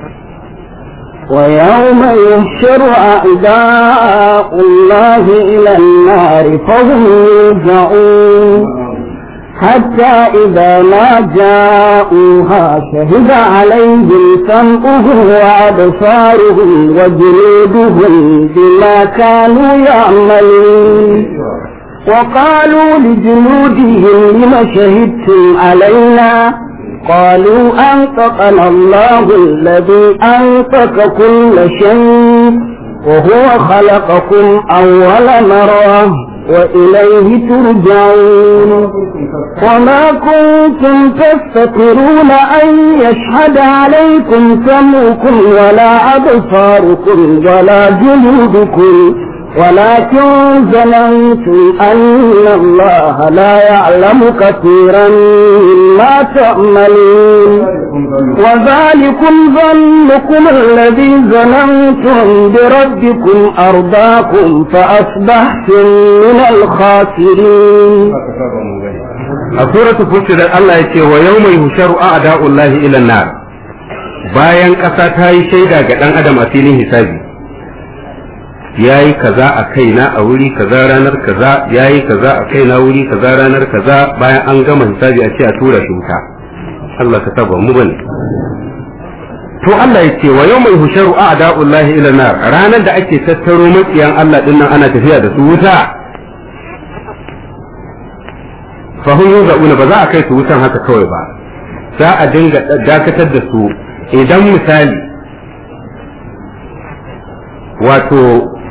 ويوم يحشر أعداء الله إلى النار فهم يوزعون حتى إذا ما جاءوها شهد عليهم سمعهم وأبصارهم وجلودهم بما كانوا يعملون وقالوا لجلودهم لم شهدتم علينا قالوا أنطقنا الله الذي أنطق كل شيء وهو خلقكم أول مرة وإليه ترجعون وما كنتم تستطيعون أن يشهد عليكم سمعكم ولا أبصاركم ولا جلودكم ولكن ظننتم أن الله لا يعلم كثيرا مما تعملون وذلكم ظنكم الذي ظننتم بربكم أرضاكم فأصبحتم من الخاسرين a suratul fusilat Allah ya ce wa yawma yuhsharu a'da'ullahi ila an-nar bayan ƙasa ta yi shaida ga dan adam a filin hisabi yayi kaza a kaina a wuri kaza ranar kaza yayi kaza a kaina wuri kaza ranar kaza bayan an gama hisabi a ce a tura shi wuta Allah ka saba mu bane to Allah ya ce wa yawma yuhsharu a'da'ullahi ila an-nar ranar da ake tattaro makiyan Allah dinnan ana tafiya da su wuta fahim yuza'una ba za a kai su wutan haka kawai ba za a dinga dakatar da su idan misali wato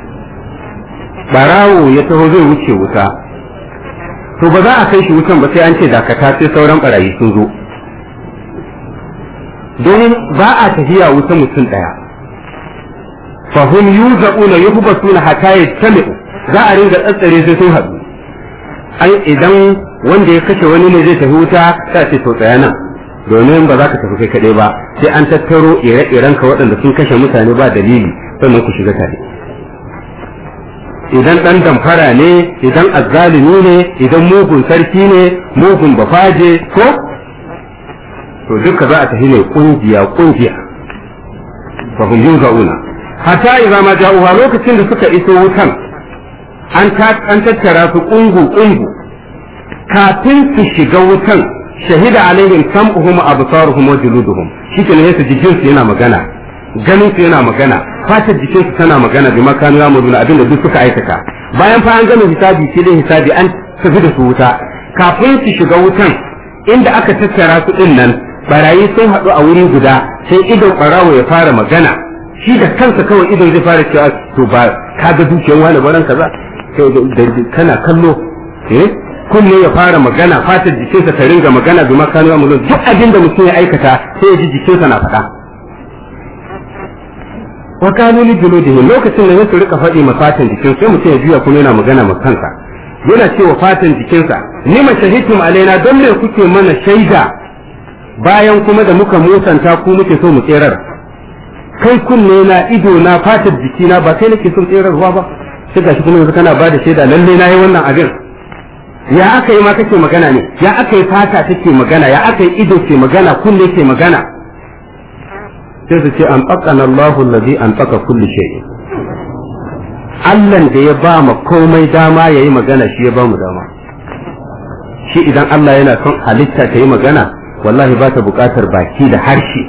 barawo ya taho zai wuce wuta to ba za a kai shi wutan ba sai an ce dakata sai sauran barayi sun zo domin ba a tafiya wuta mutum daya fahim yuza'una yuhbasuna hatta yajtami'u za a ringa tsatsare sai sun haɗu ai idan wanda ya kashe wani ne zai tafi wuta sai ce to tsaya nan domin ba za ka tafi kai kaɗai ba sai an tattaro ire-iren ka waɗanda sun kashe mutane ba dalili sannan ku shiga tare idan ɗan damfara ne idan azzalimi ne idan mugun sarki ne mugun bafaje ko to duka za a tafi ne kungiya kungiya fa hum yuzuna hatta idza ma ja'uha lokacin da suka iso wutan an tattara su kungu kungu kafin su shiga wutan shahida alaihim sam'uhum absaruhum wa juluduhum shike ne su jikin su yana magana ganin su yana magana fatar jikin su tana magana bi makanu ya muduna abinda duk suka aikata bayan fa an gama hisabi sai dai hisabi an tafi da su wuta kafin su shiga wutan inda aka tattara su din nan barayi sun haɗu a wuri guda sai idon barawo ya fara magana shi da kansa kawai idon zai fara cewa to ba ka ga dukiyar wani baran kaza kana kallo eh kunne ya fara magana fatar jikinsa ta ringa magana bi makanu ya mulun duk abin da mutum ya aikata sai ya ji jikinsa na faɗa wa kanu li juludihim lokacin da su rika faɗi ma fatan jikin sai mutum ya juya kuma yana magana ma kansa yana cewa fatan jikinsa ni ma shahidtum alaina don me kuke mana shaida bayan kuma da muka musanta ku muke so mu tserar kai kunne na ido na fatar jikina ba kai nake son tserarwa ba sai gashi kuma yanzu kana bada shaida lalle na yi wannan abin ya aka yi ma kake magana ne ya aka yi fata take magana ya aka yi ido ke magana kunne ke magana sai su ce an tsakana Allahu allazi an tsaka kulli shay Allah da ya ba mu komai dama yayi magana shi ya ba mu dama shi idan Allah yana son halitta ta yi magana wallahi ba ta buƙatar baki da harshe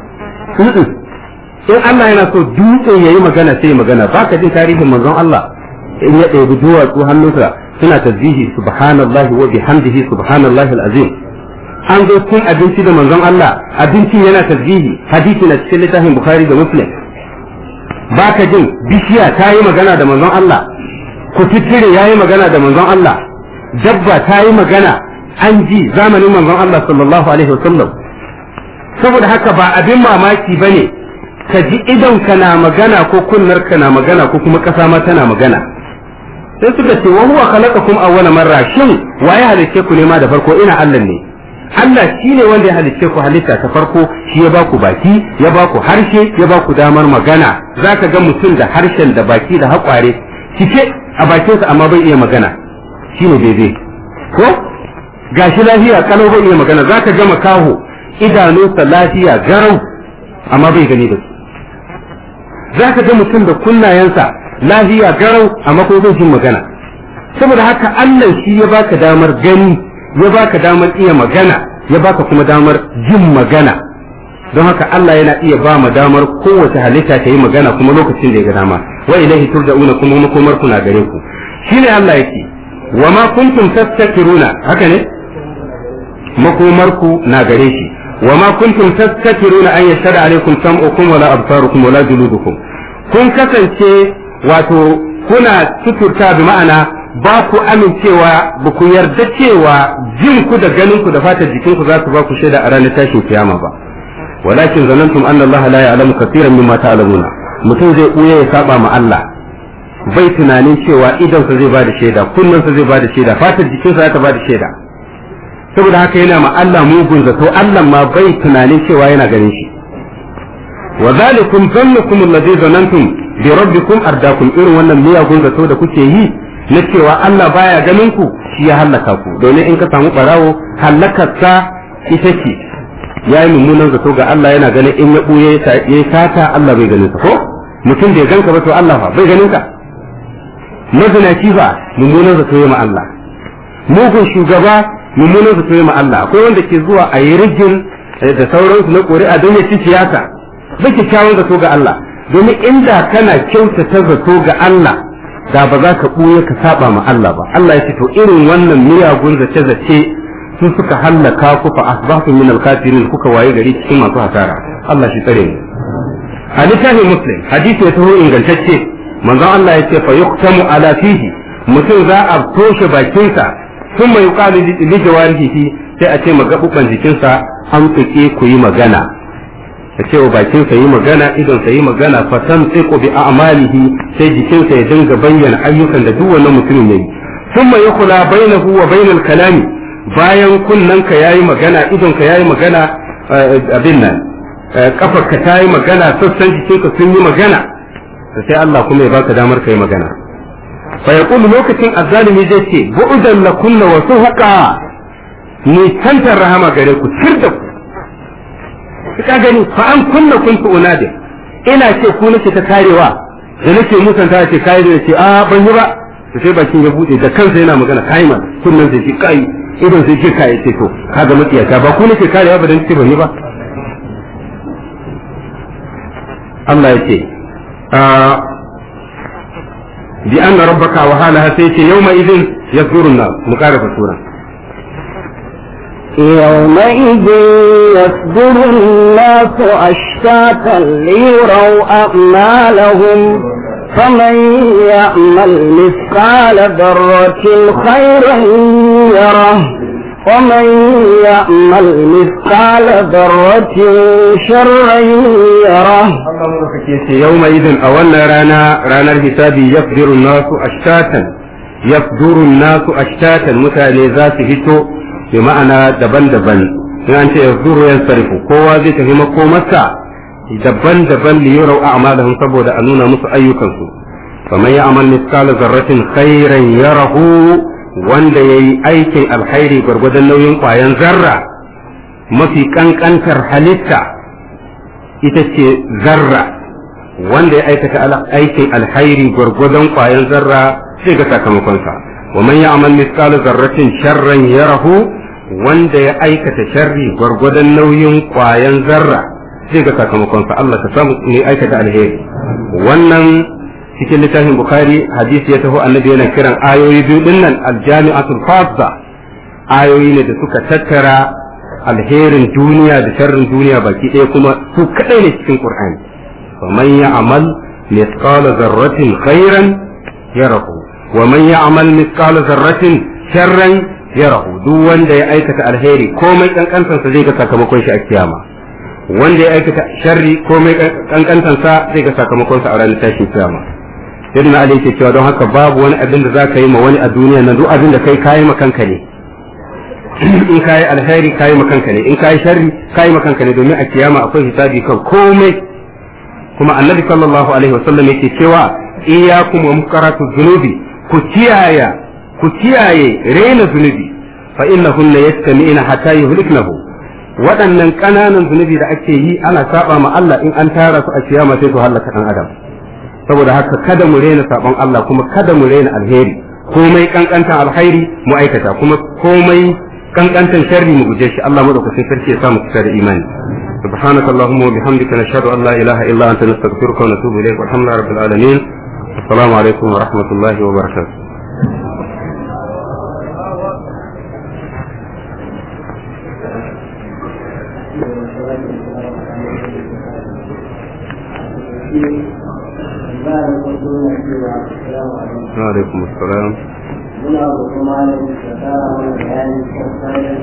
in Allah yana so dutse yayi magana sai magana ba ka jin tarihin manzon Allah in ya ɗebi duwatsu hannunsa suna tasbihi subhanallahi wa bihamdihi subhanallahi alazim an zo cin abinci da manzon Allah abincin yana tasbihi hadisi na cikin littafin bukhari da muslim baka jin bishiya ta yi magana da manzon Allah kututture ya yi magana da manzon Allah dabba ta yi magana an ji zamanin manzon Allah sallallahu alaihi wasallam saboda haka ba abin mamaki ba ne ka ji idon ka na magana ko kunnar ka na magana ko kuma ƙasa ma tana magana sai suka ce wa huwa khalaqakum awwala marra shin waye halicce ku ne ma da farko ina Allah ne Allah shi ne wanda ya halicce ku halitta ta farko shi ya baku baki ya baku harshe ya baku damar magana zaka ga mutum da harshen da baki da haƙware cike a bakinsa amma bai iya magana shine daidai ko gashi lafiya kalau bai iya magana zaka ga makaho idanunsa lafiya garau amma bai gani da su zaka ga mutum da kunnayensa lafiya garau amma ko bai jin magana saboda haka Allah shi ya baka damar gani ya baka damar iya magana ya baka kuma damar jin magana don haka Allah yana iya ba mu damar kowace halitta ta yi magana kuma lokacin da ya ga dama wa ilaihi turja'una kuma makomar ku na gare ku shine Allah yake wa ma kuntum tastakiruna haka ne makomar ku na gare shi wa ma kuntum tastakiruna an yashhadu alaikum sam'ukum wala absarukum wala juludukum kun kasance wato kuna tuturta bi ma'ana ba ku amincewa ba ku yarda cewa jin ku da ganin ku da fatar jikin ku za su ba ku shaida a ranar tashin kiyama ba walakin zanantum anna Allah la ya'lamu kaseeran mimma ta'lamuna mutum zai buya ya saba ma Allah bai tunanin cewa idan sa zai ba da shaida kullun sa zai ba da shaida fatar jikin sa za ta ba da shaida saboda haka yana ma Allah mugun zato Allah ma bai tunanin cewa yana ganin shi wa zalikum zannukum alladhi zanantum bi rabbikum ardakum irin wannan miyagun zato da kuke yi na cewa Allah baya ganin ku shi ya hallaka ku domin in ka samu barawo hallakarsa ita ce ya yi mummunan zato ga Allah yana ganin in ya ɓuye ya yi sata Allah bai ganin sa ko mutum da ya ganka ba to Allah fa bai ganin ka mazinaci fa mummunan zato ya ma Allah mugun shugaba mummunan zato ya ma Allah akwai wanda ke zuwa a yi rigin da sauransu na ƙuri'a don ya ci siyasa bai kyakkyawan zato ga Allah domin inda kana kyautata zato ga Allah da ba za ka ɓuya ka saba ma Allah ba Allah ya ce to irin wannan miyagun zace-zace su suka hallaka ku fa asbahtum min al-kafirin kuka waye gari cikin masu hasara Allah shi tsare mu hadithan muslim hadisi ya taho ingantacce manzon Allah ya ce fa yuqtamu ala fihi mutum za a toshe bakinsa sun mai yuqalu li jawarihi sai a ce magabuban jikinsa an tuke ku yi magana a ce wa bakinsa yi magana idonsa yi magana fatan tsiko bi a'malihi sai jikinsa ya dinga bayyana ayyukan da duk wannan mutumin yayi thumma yakula bainahu wa bainal kalami bayan kunnanka yayi magana idonka yayi magana abin nan kafarka ta yi magana sassan jikinka sun yi magana sai Allah kuma ya baka damar ka yi magana fa yaqulu lokacin azzalimi zai ce bu'dan lakunna wa suhaqa ni tantar rahama gare ku tirda ku ka gani fa an kunna kuntu unadi ina ce ku nake ta karewa da nake musanta ce kai da ce a ban yi ba to sai bakin ya bude da kansa yana magana kai man kunnan sai ce kai idan sai ce kai ce to kaga mutiyata ba ku nake karewa ba dan ce ban yi ba Allah ya ce bi anna rabbaka wa halaha sai ce yawma idin yazkurun nas mu karafa sura يومئذ يصدر الناس أشتاتا ليروا أعمالهم فمن يعمل مثقال ذرة خيرا يره ومن يعمل مثقال ذرة شرا يره يومئذ أولنا رانا رانا الحساب يصدر الناس أشتاتا يصدر الناس أشتاتا متى ذات هتو bi ma'ana daban-daban in an ce yazduru yansarifu kowa zai tafi makomarsa daban-daban li yurau a'malahum saboda a nuna musu ayyukansu faman ya'mal mithqala zarratin khairan yarahu wanda yayi aikin alkhairi gwargwadon nauyin kwayan zarra mafi kankantar halitta ita ce zarra wanda ya aikata aikin alkhairi gwargwadon kwayan zarra sai ga sakamakonsa ومن يعمل مثقال ذرة شرا يره wanda ya aikata sharri gwargwadon nauyin kwayan zarra zai ga sakamakonsa Allah ka samu ne aikata alheri wannan cikin littafin bukhari hadisi ya taho annabi yana kiran ayoyi biyu din nan aljami'atul fadda ayoyi ne da suka tattara alherin duniya da sharrin duniya baki ɗaya kuma su kadai ne cikin qur'ani faman ya'mal mithqala zarratin khairan yarahu wa man ya'mal mithqala zarratin sharran yarahu duk wanda ya aikata alheri komai kankantansa zai ga sakamakon shi a kiyama wanda ya aikata sharri komai kankantansa zai ga sakamakon sa a ranar tashin kiyama irin Ali yake cewa don haka babu wani abin da zaka yi ma wani a duniya nan duk abin da kai kayi ma kanka ne in kayi alheri kayi ma kanka ne in kayi sharri kayi ma kanka ne domin a kiyama akwai hisabi kan komai kuma annabi sallallahu alaihi wasallam yake cewa iyyakum wa muqarratu dhunubi ku kiyaye ku kiyaye raina zunubi fa innahunna yastami'na hatta yuhliknahu waɗannan ƙananan zunubi da ake yi ana saba ma Allah in an tara su a kiyama sai su halaka dan adam saboda haka kada mu rena sabon Allah kuma kada mu rena alheri komai kankantan alheri mu aikata kuma komai kankantan sharri mu guje shi Allah madaukakin sarki ya sa mu kusa da imani سبحانك اللهم وبحمدك نشهد ان لا اله الا انت نستغفرك ونتوب اليك والحمد لله رب العالمين السلام عليكم ورحمه الله وبركاته وعليكم السلام muna roƙon malamin da tsara mana bayani kan tsarin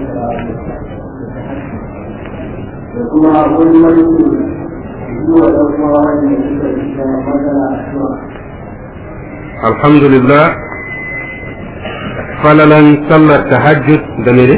da kuma wani mulki zuwa ɗan uwa wanda suka yi da matsala a zuwa. alhamdulillah falalan sallar tahajjud da mere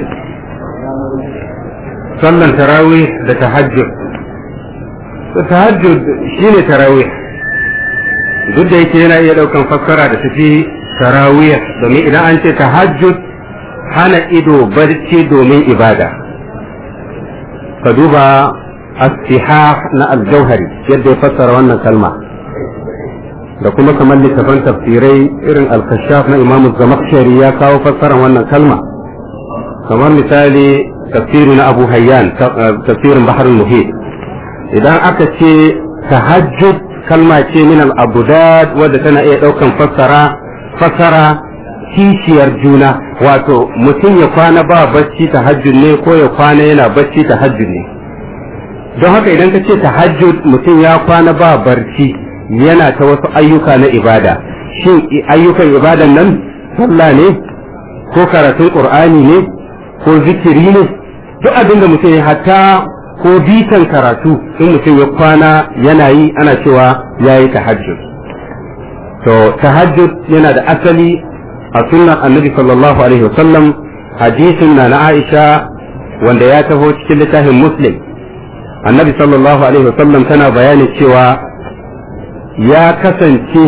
sallan tarawih da tahajjud tahajjud shine tarawih duk da yake yana iya daukan fassara da tafi tarawih domin idan an ce tahajjud hana ido barci domin ibada ka duba as-sihah na al-jauhari yadda ya fassara wannan kalma da kuma kamar littafan tafsirai irin al-kashaf na imam zamakshari ya kawo fassarar wannan kalma kamar misali tafsiri na abu hayyan tafsirin bahar muhit idan aka ce tahajjud kalma ce min al-abudad wadda tana iya daukan fassara fassara kishiyar juna wato mutum ya kwana ba bacci tahajjud ne ko ya kwana yana bacci tahajjud ne don haka idan ka ce tahajjud mutum ya kwana ba barci yana ta wasu ayyuka na ibada shin ayyukan ibadan nan sallah ne ko karatun qur'ani ne ko zikiri ne duk abin da mutum ya hatta ko bitan karatu in mutum ya kwana yana yi ana cewa ya yi tahajjud to tahajjud yana da asali a sunnar annabi sallallahu alaihi wasallam hadisin na na aisha wanda ya taho cikin littafin muslim annabi sallallahu alaihi wasallam tana bayani cewa ya kasance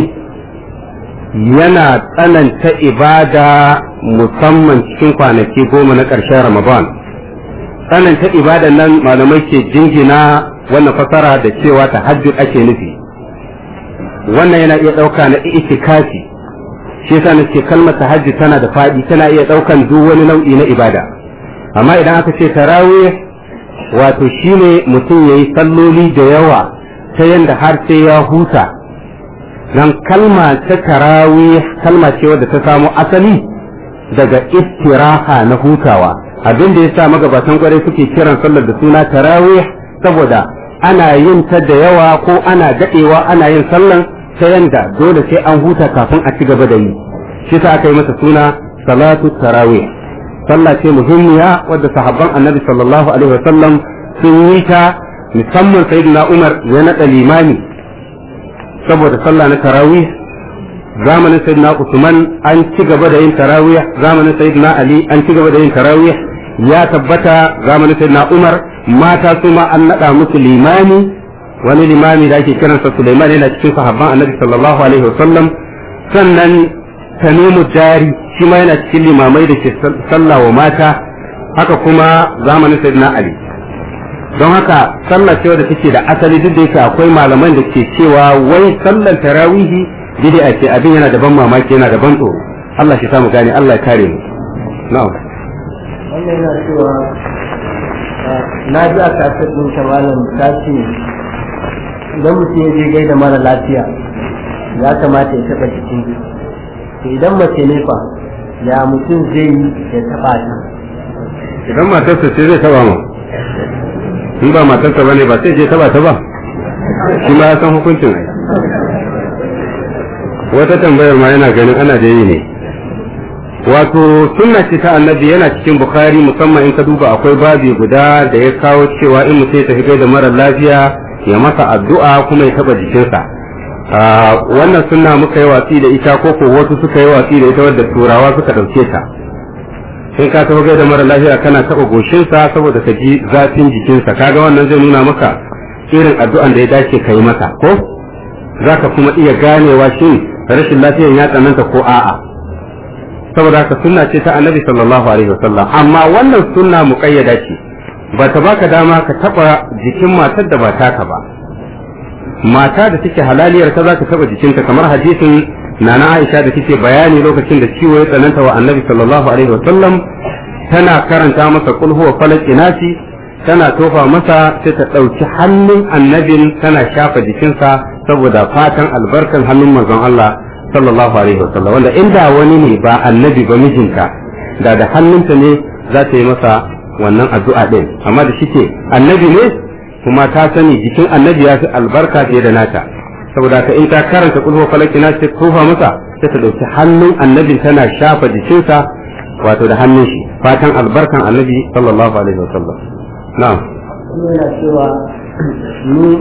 yana tsananta ibada musamman cikin kwanaki goma na ƙarshen ramadan tsananta ibadan nan malamai ke jingina wannan fasara da cewa tahajjud ake nufi wannan yana iya ɗauka na itikafi shi yasa nake kalmar tahajjud tana da faɗi tana iya ɗaukan duk wani nau'i na ibada amma idan aka ce tarawih wato shine mutum yayi salloli da yawa ta yanda har sai ya huta dan kalma ta tarawih kalma ce wadda ta samo asali daga istiraha na hutawa abin da yasa magabatan kwarai suke kiran sallar da suna tarawih saboda ana yin ta da yawa ko ana dadewa ana yin sallan ta yanda dole sai an huta kafin a ci gaba da yi shi sa aka yi masa suna salatu tarawih sallah ce muhimmiya wadda sahabban annabi sallallahu alaihi wasallam sun yi ta musamman sayyidina umar ya naɗa limami saboda sallah na tarawih zamanin sayyidina usman an ci gaba da yin tarawih zamanin sayyidina ali an ci gaba da yin tarawih ya tabbata zamanin sayyidina umar mata su ma an naɗa musu limami wani limami da ake kiransa Sulaiman yana cikin sahabban Annabi sallallahu alaihi wasallam sannan Tanimu Dari shi ma yana cikin limamai da ke sallah wa mata haka kuma zamanin Sayyidina Ali don haka sallah ce da take da asali duk da yake akwai malaman da ke cewa wai sallar tarawihi bid'a ce abin yana da ban mamaki yana da ban tsoro Allah shi samu gane Allah ya kare mu na'am wannan yana cewa na ji a kasar ɗin malam ta ce idan mutum ya je gaida mara lafiya ya kamata ya taɓa jikin to idan mace ne fa ya mutum zai yi ya taɓa ta idan matarsa ce zai taba mu in ba matarsa bane ba sai je taba ta ba shi ma ya san hukuncin ai wata tambayar ma yana ganin ana da yi ne wato sunna ce ta annabi yana cikin bukhari musamman in ka duba akwai babi guda da ya kawo cewa in mutum ya tafi da mara lafiya ya masa addu'a kuma ya taba jikinsa wannan sunna muka yi watsi da ita ko ko wasu suka yi watsi da ita wadda turawa suka dauke ta in ka tafi da mara lafiya kana taba goshinsa saboda ka ji zafin jikinsa kaga wannan zai nuna maka irin addu'an da ya dace ka yi masa ko zaka kuma iya ganewa shin rashin lafiyan ya tsananta ko a'a saboda haka sunna ce ta annabi sallallahu alaihi wasallam amma wannan sunna muqayyada ce ba ta baka dama ka taba jikin matar da ba taka ba mata da take halaliyar ta zaka taba jikinta kamar hadisin nana Aisha da take bayani lokacin da ciwo ya tsananta wa annabi sallallahu alaihi wasallam tana karanta masa kul huwa falaq inasi tana tofa masa sai ta dauki hannun annabin tana shafa jikinsa saboda fatan albarkan hannun manzon Allah sallallahu alaihi wasallam wanda inda wani ne ba annabi ba mijinta da da hannunta ne za ta yi masa wannan addu'a din amma da shike annabi ne kuma ta sani jikin annabi ya fi albarka fiye da nata saboda ka in ta karanta kulhu falaki na ce kofa masa sai ta dauki hannun annabin tana shafa jikinsa wato da hannun shi fatan albarkan annabi sallallahu alaihi wasallam na'am yana cewa ni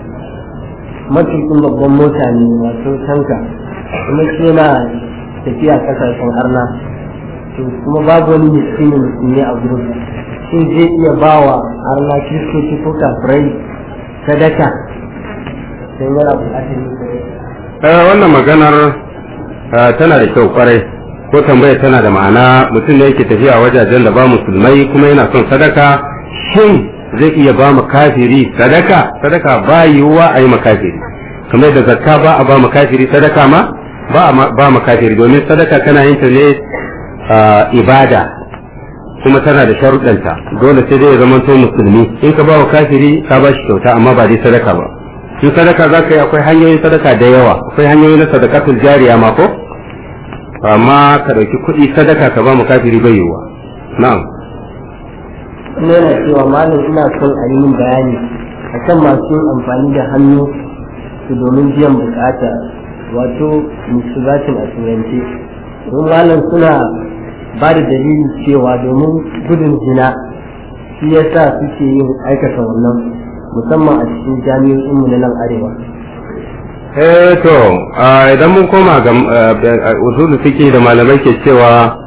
matukin babban mota ne wato tanka kuma shi yana tafiya kasashen arna to kuma babu wani miskini musulmi a gurin shi zai iya ba wa arna kiristoci ko kafirai sadaka sai yana bukatar yin sadaka wannan maganar tana da kyau kwarai ko tambaya tana da ma'ana mutum ne yake tafiya wajajen da ba musulmai kuma yana son sadaka shin zai iya ba mu kafiri sadaka sadaka ba yiwuwa a yi makafiri kamar da zakka ba a ba mu kafiri sadaka ma ba a ba mu kafiri domin sadaka kana yin ta ne ibada kuma tana da sharuɗanta dole sai dai ya zama to musulmi in ka ba wa kafiri ka ba shi kyauta amma ba dai sadaka ba in sadaka za ka yi akwai hanyoyin sadaka da yawa akwai hanyoyi na sadakatul jariya ma ko amma ka ɗauki kuɗi sadaka ka ba mu kafiri bai yiwuwa na'am kuma yana cewa malam ina son a yi min bayani akan masu yin amfani da hannu su domin biyan bukata wato musubatin a turance don malam suna ba da dalili cewa domin gudun zina shi yasa suke yin aikata wannan musamman a cikin jami'o'in mu na nan arewa eh to idan mun koma ga usulu fiqh da malamai ke cewa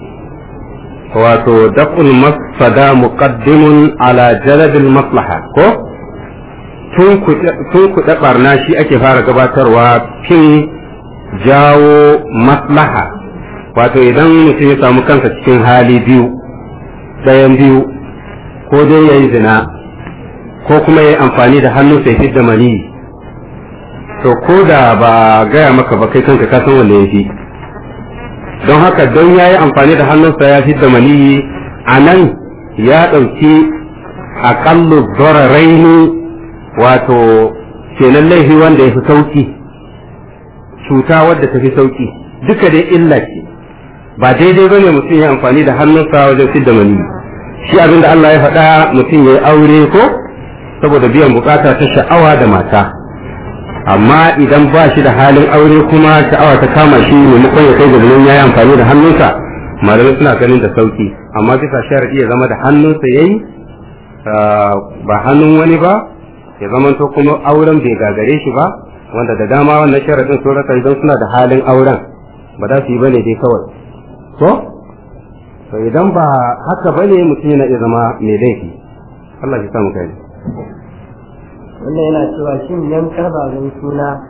wato daf'ul mafsada muqaddimun ala jalbil maslaha ko tun kuɗa barna shi ake fara gabatarwa fin jawo maslaha wato idan mutum ya samu kansa cikin hali biyu ɗayan biyu ko dai ya yi zina ko kuma ya yi amfani da hannu sai fidda maniyi to ko da ba gaya maka ba kai kanka kasan wanda ya fi don haka don ya yi amfani da hannunsa ya fidda maniyi a nan ya ɗauki aƙallu zoraraini wato kenan laifi wanda ya fi sauki cuta wadda ta fi sauki duka dai illa ce ba daidai ba ne mutum ya amfani da hannunsa wajen fidda maniyi shi abin da Allah ya faɗa mutum ya yi aure ko saboda biyan bukata ta sha'awa da mata amma idan ba shi da halin aure kuma sha'awa ta kama shi maimakon ya kai gabanin ya yi amfani da hannunsa malamai suna ganin da sauki amma bisa sharadi ya zama da hannunsa yayi ba hannun wani ba ya zama to kuma auren bai gagare shi ba wanda da dama wannan sharadin sun rasa idan suna da halin auren ba za su yi bane dai kawai to to idan ba haka bane mutum yana iya zama mai laifi Allah ya samu kai wannan yana cewa shin yankar babin suna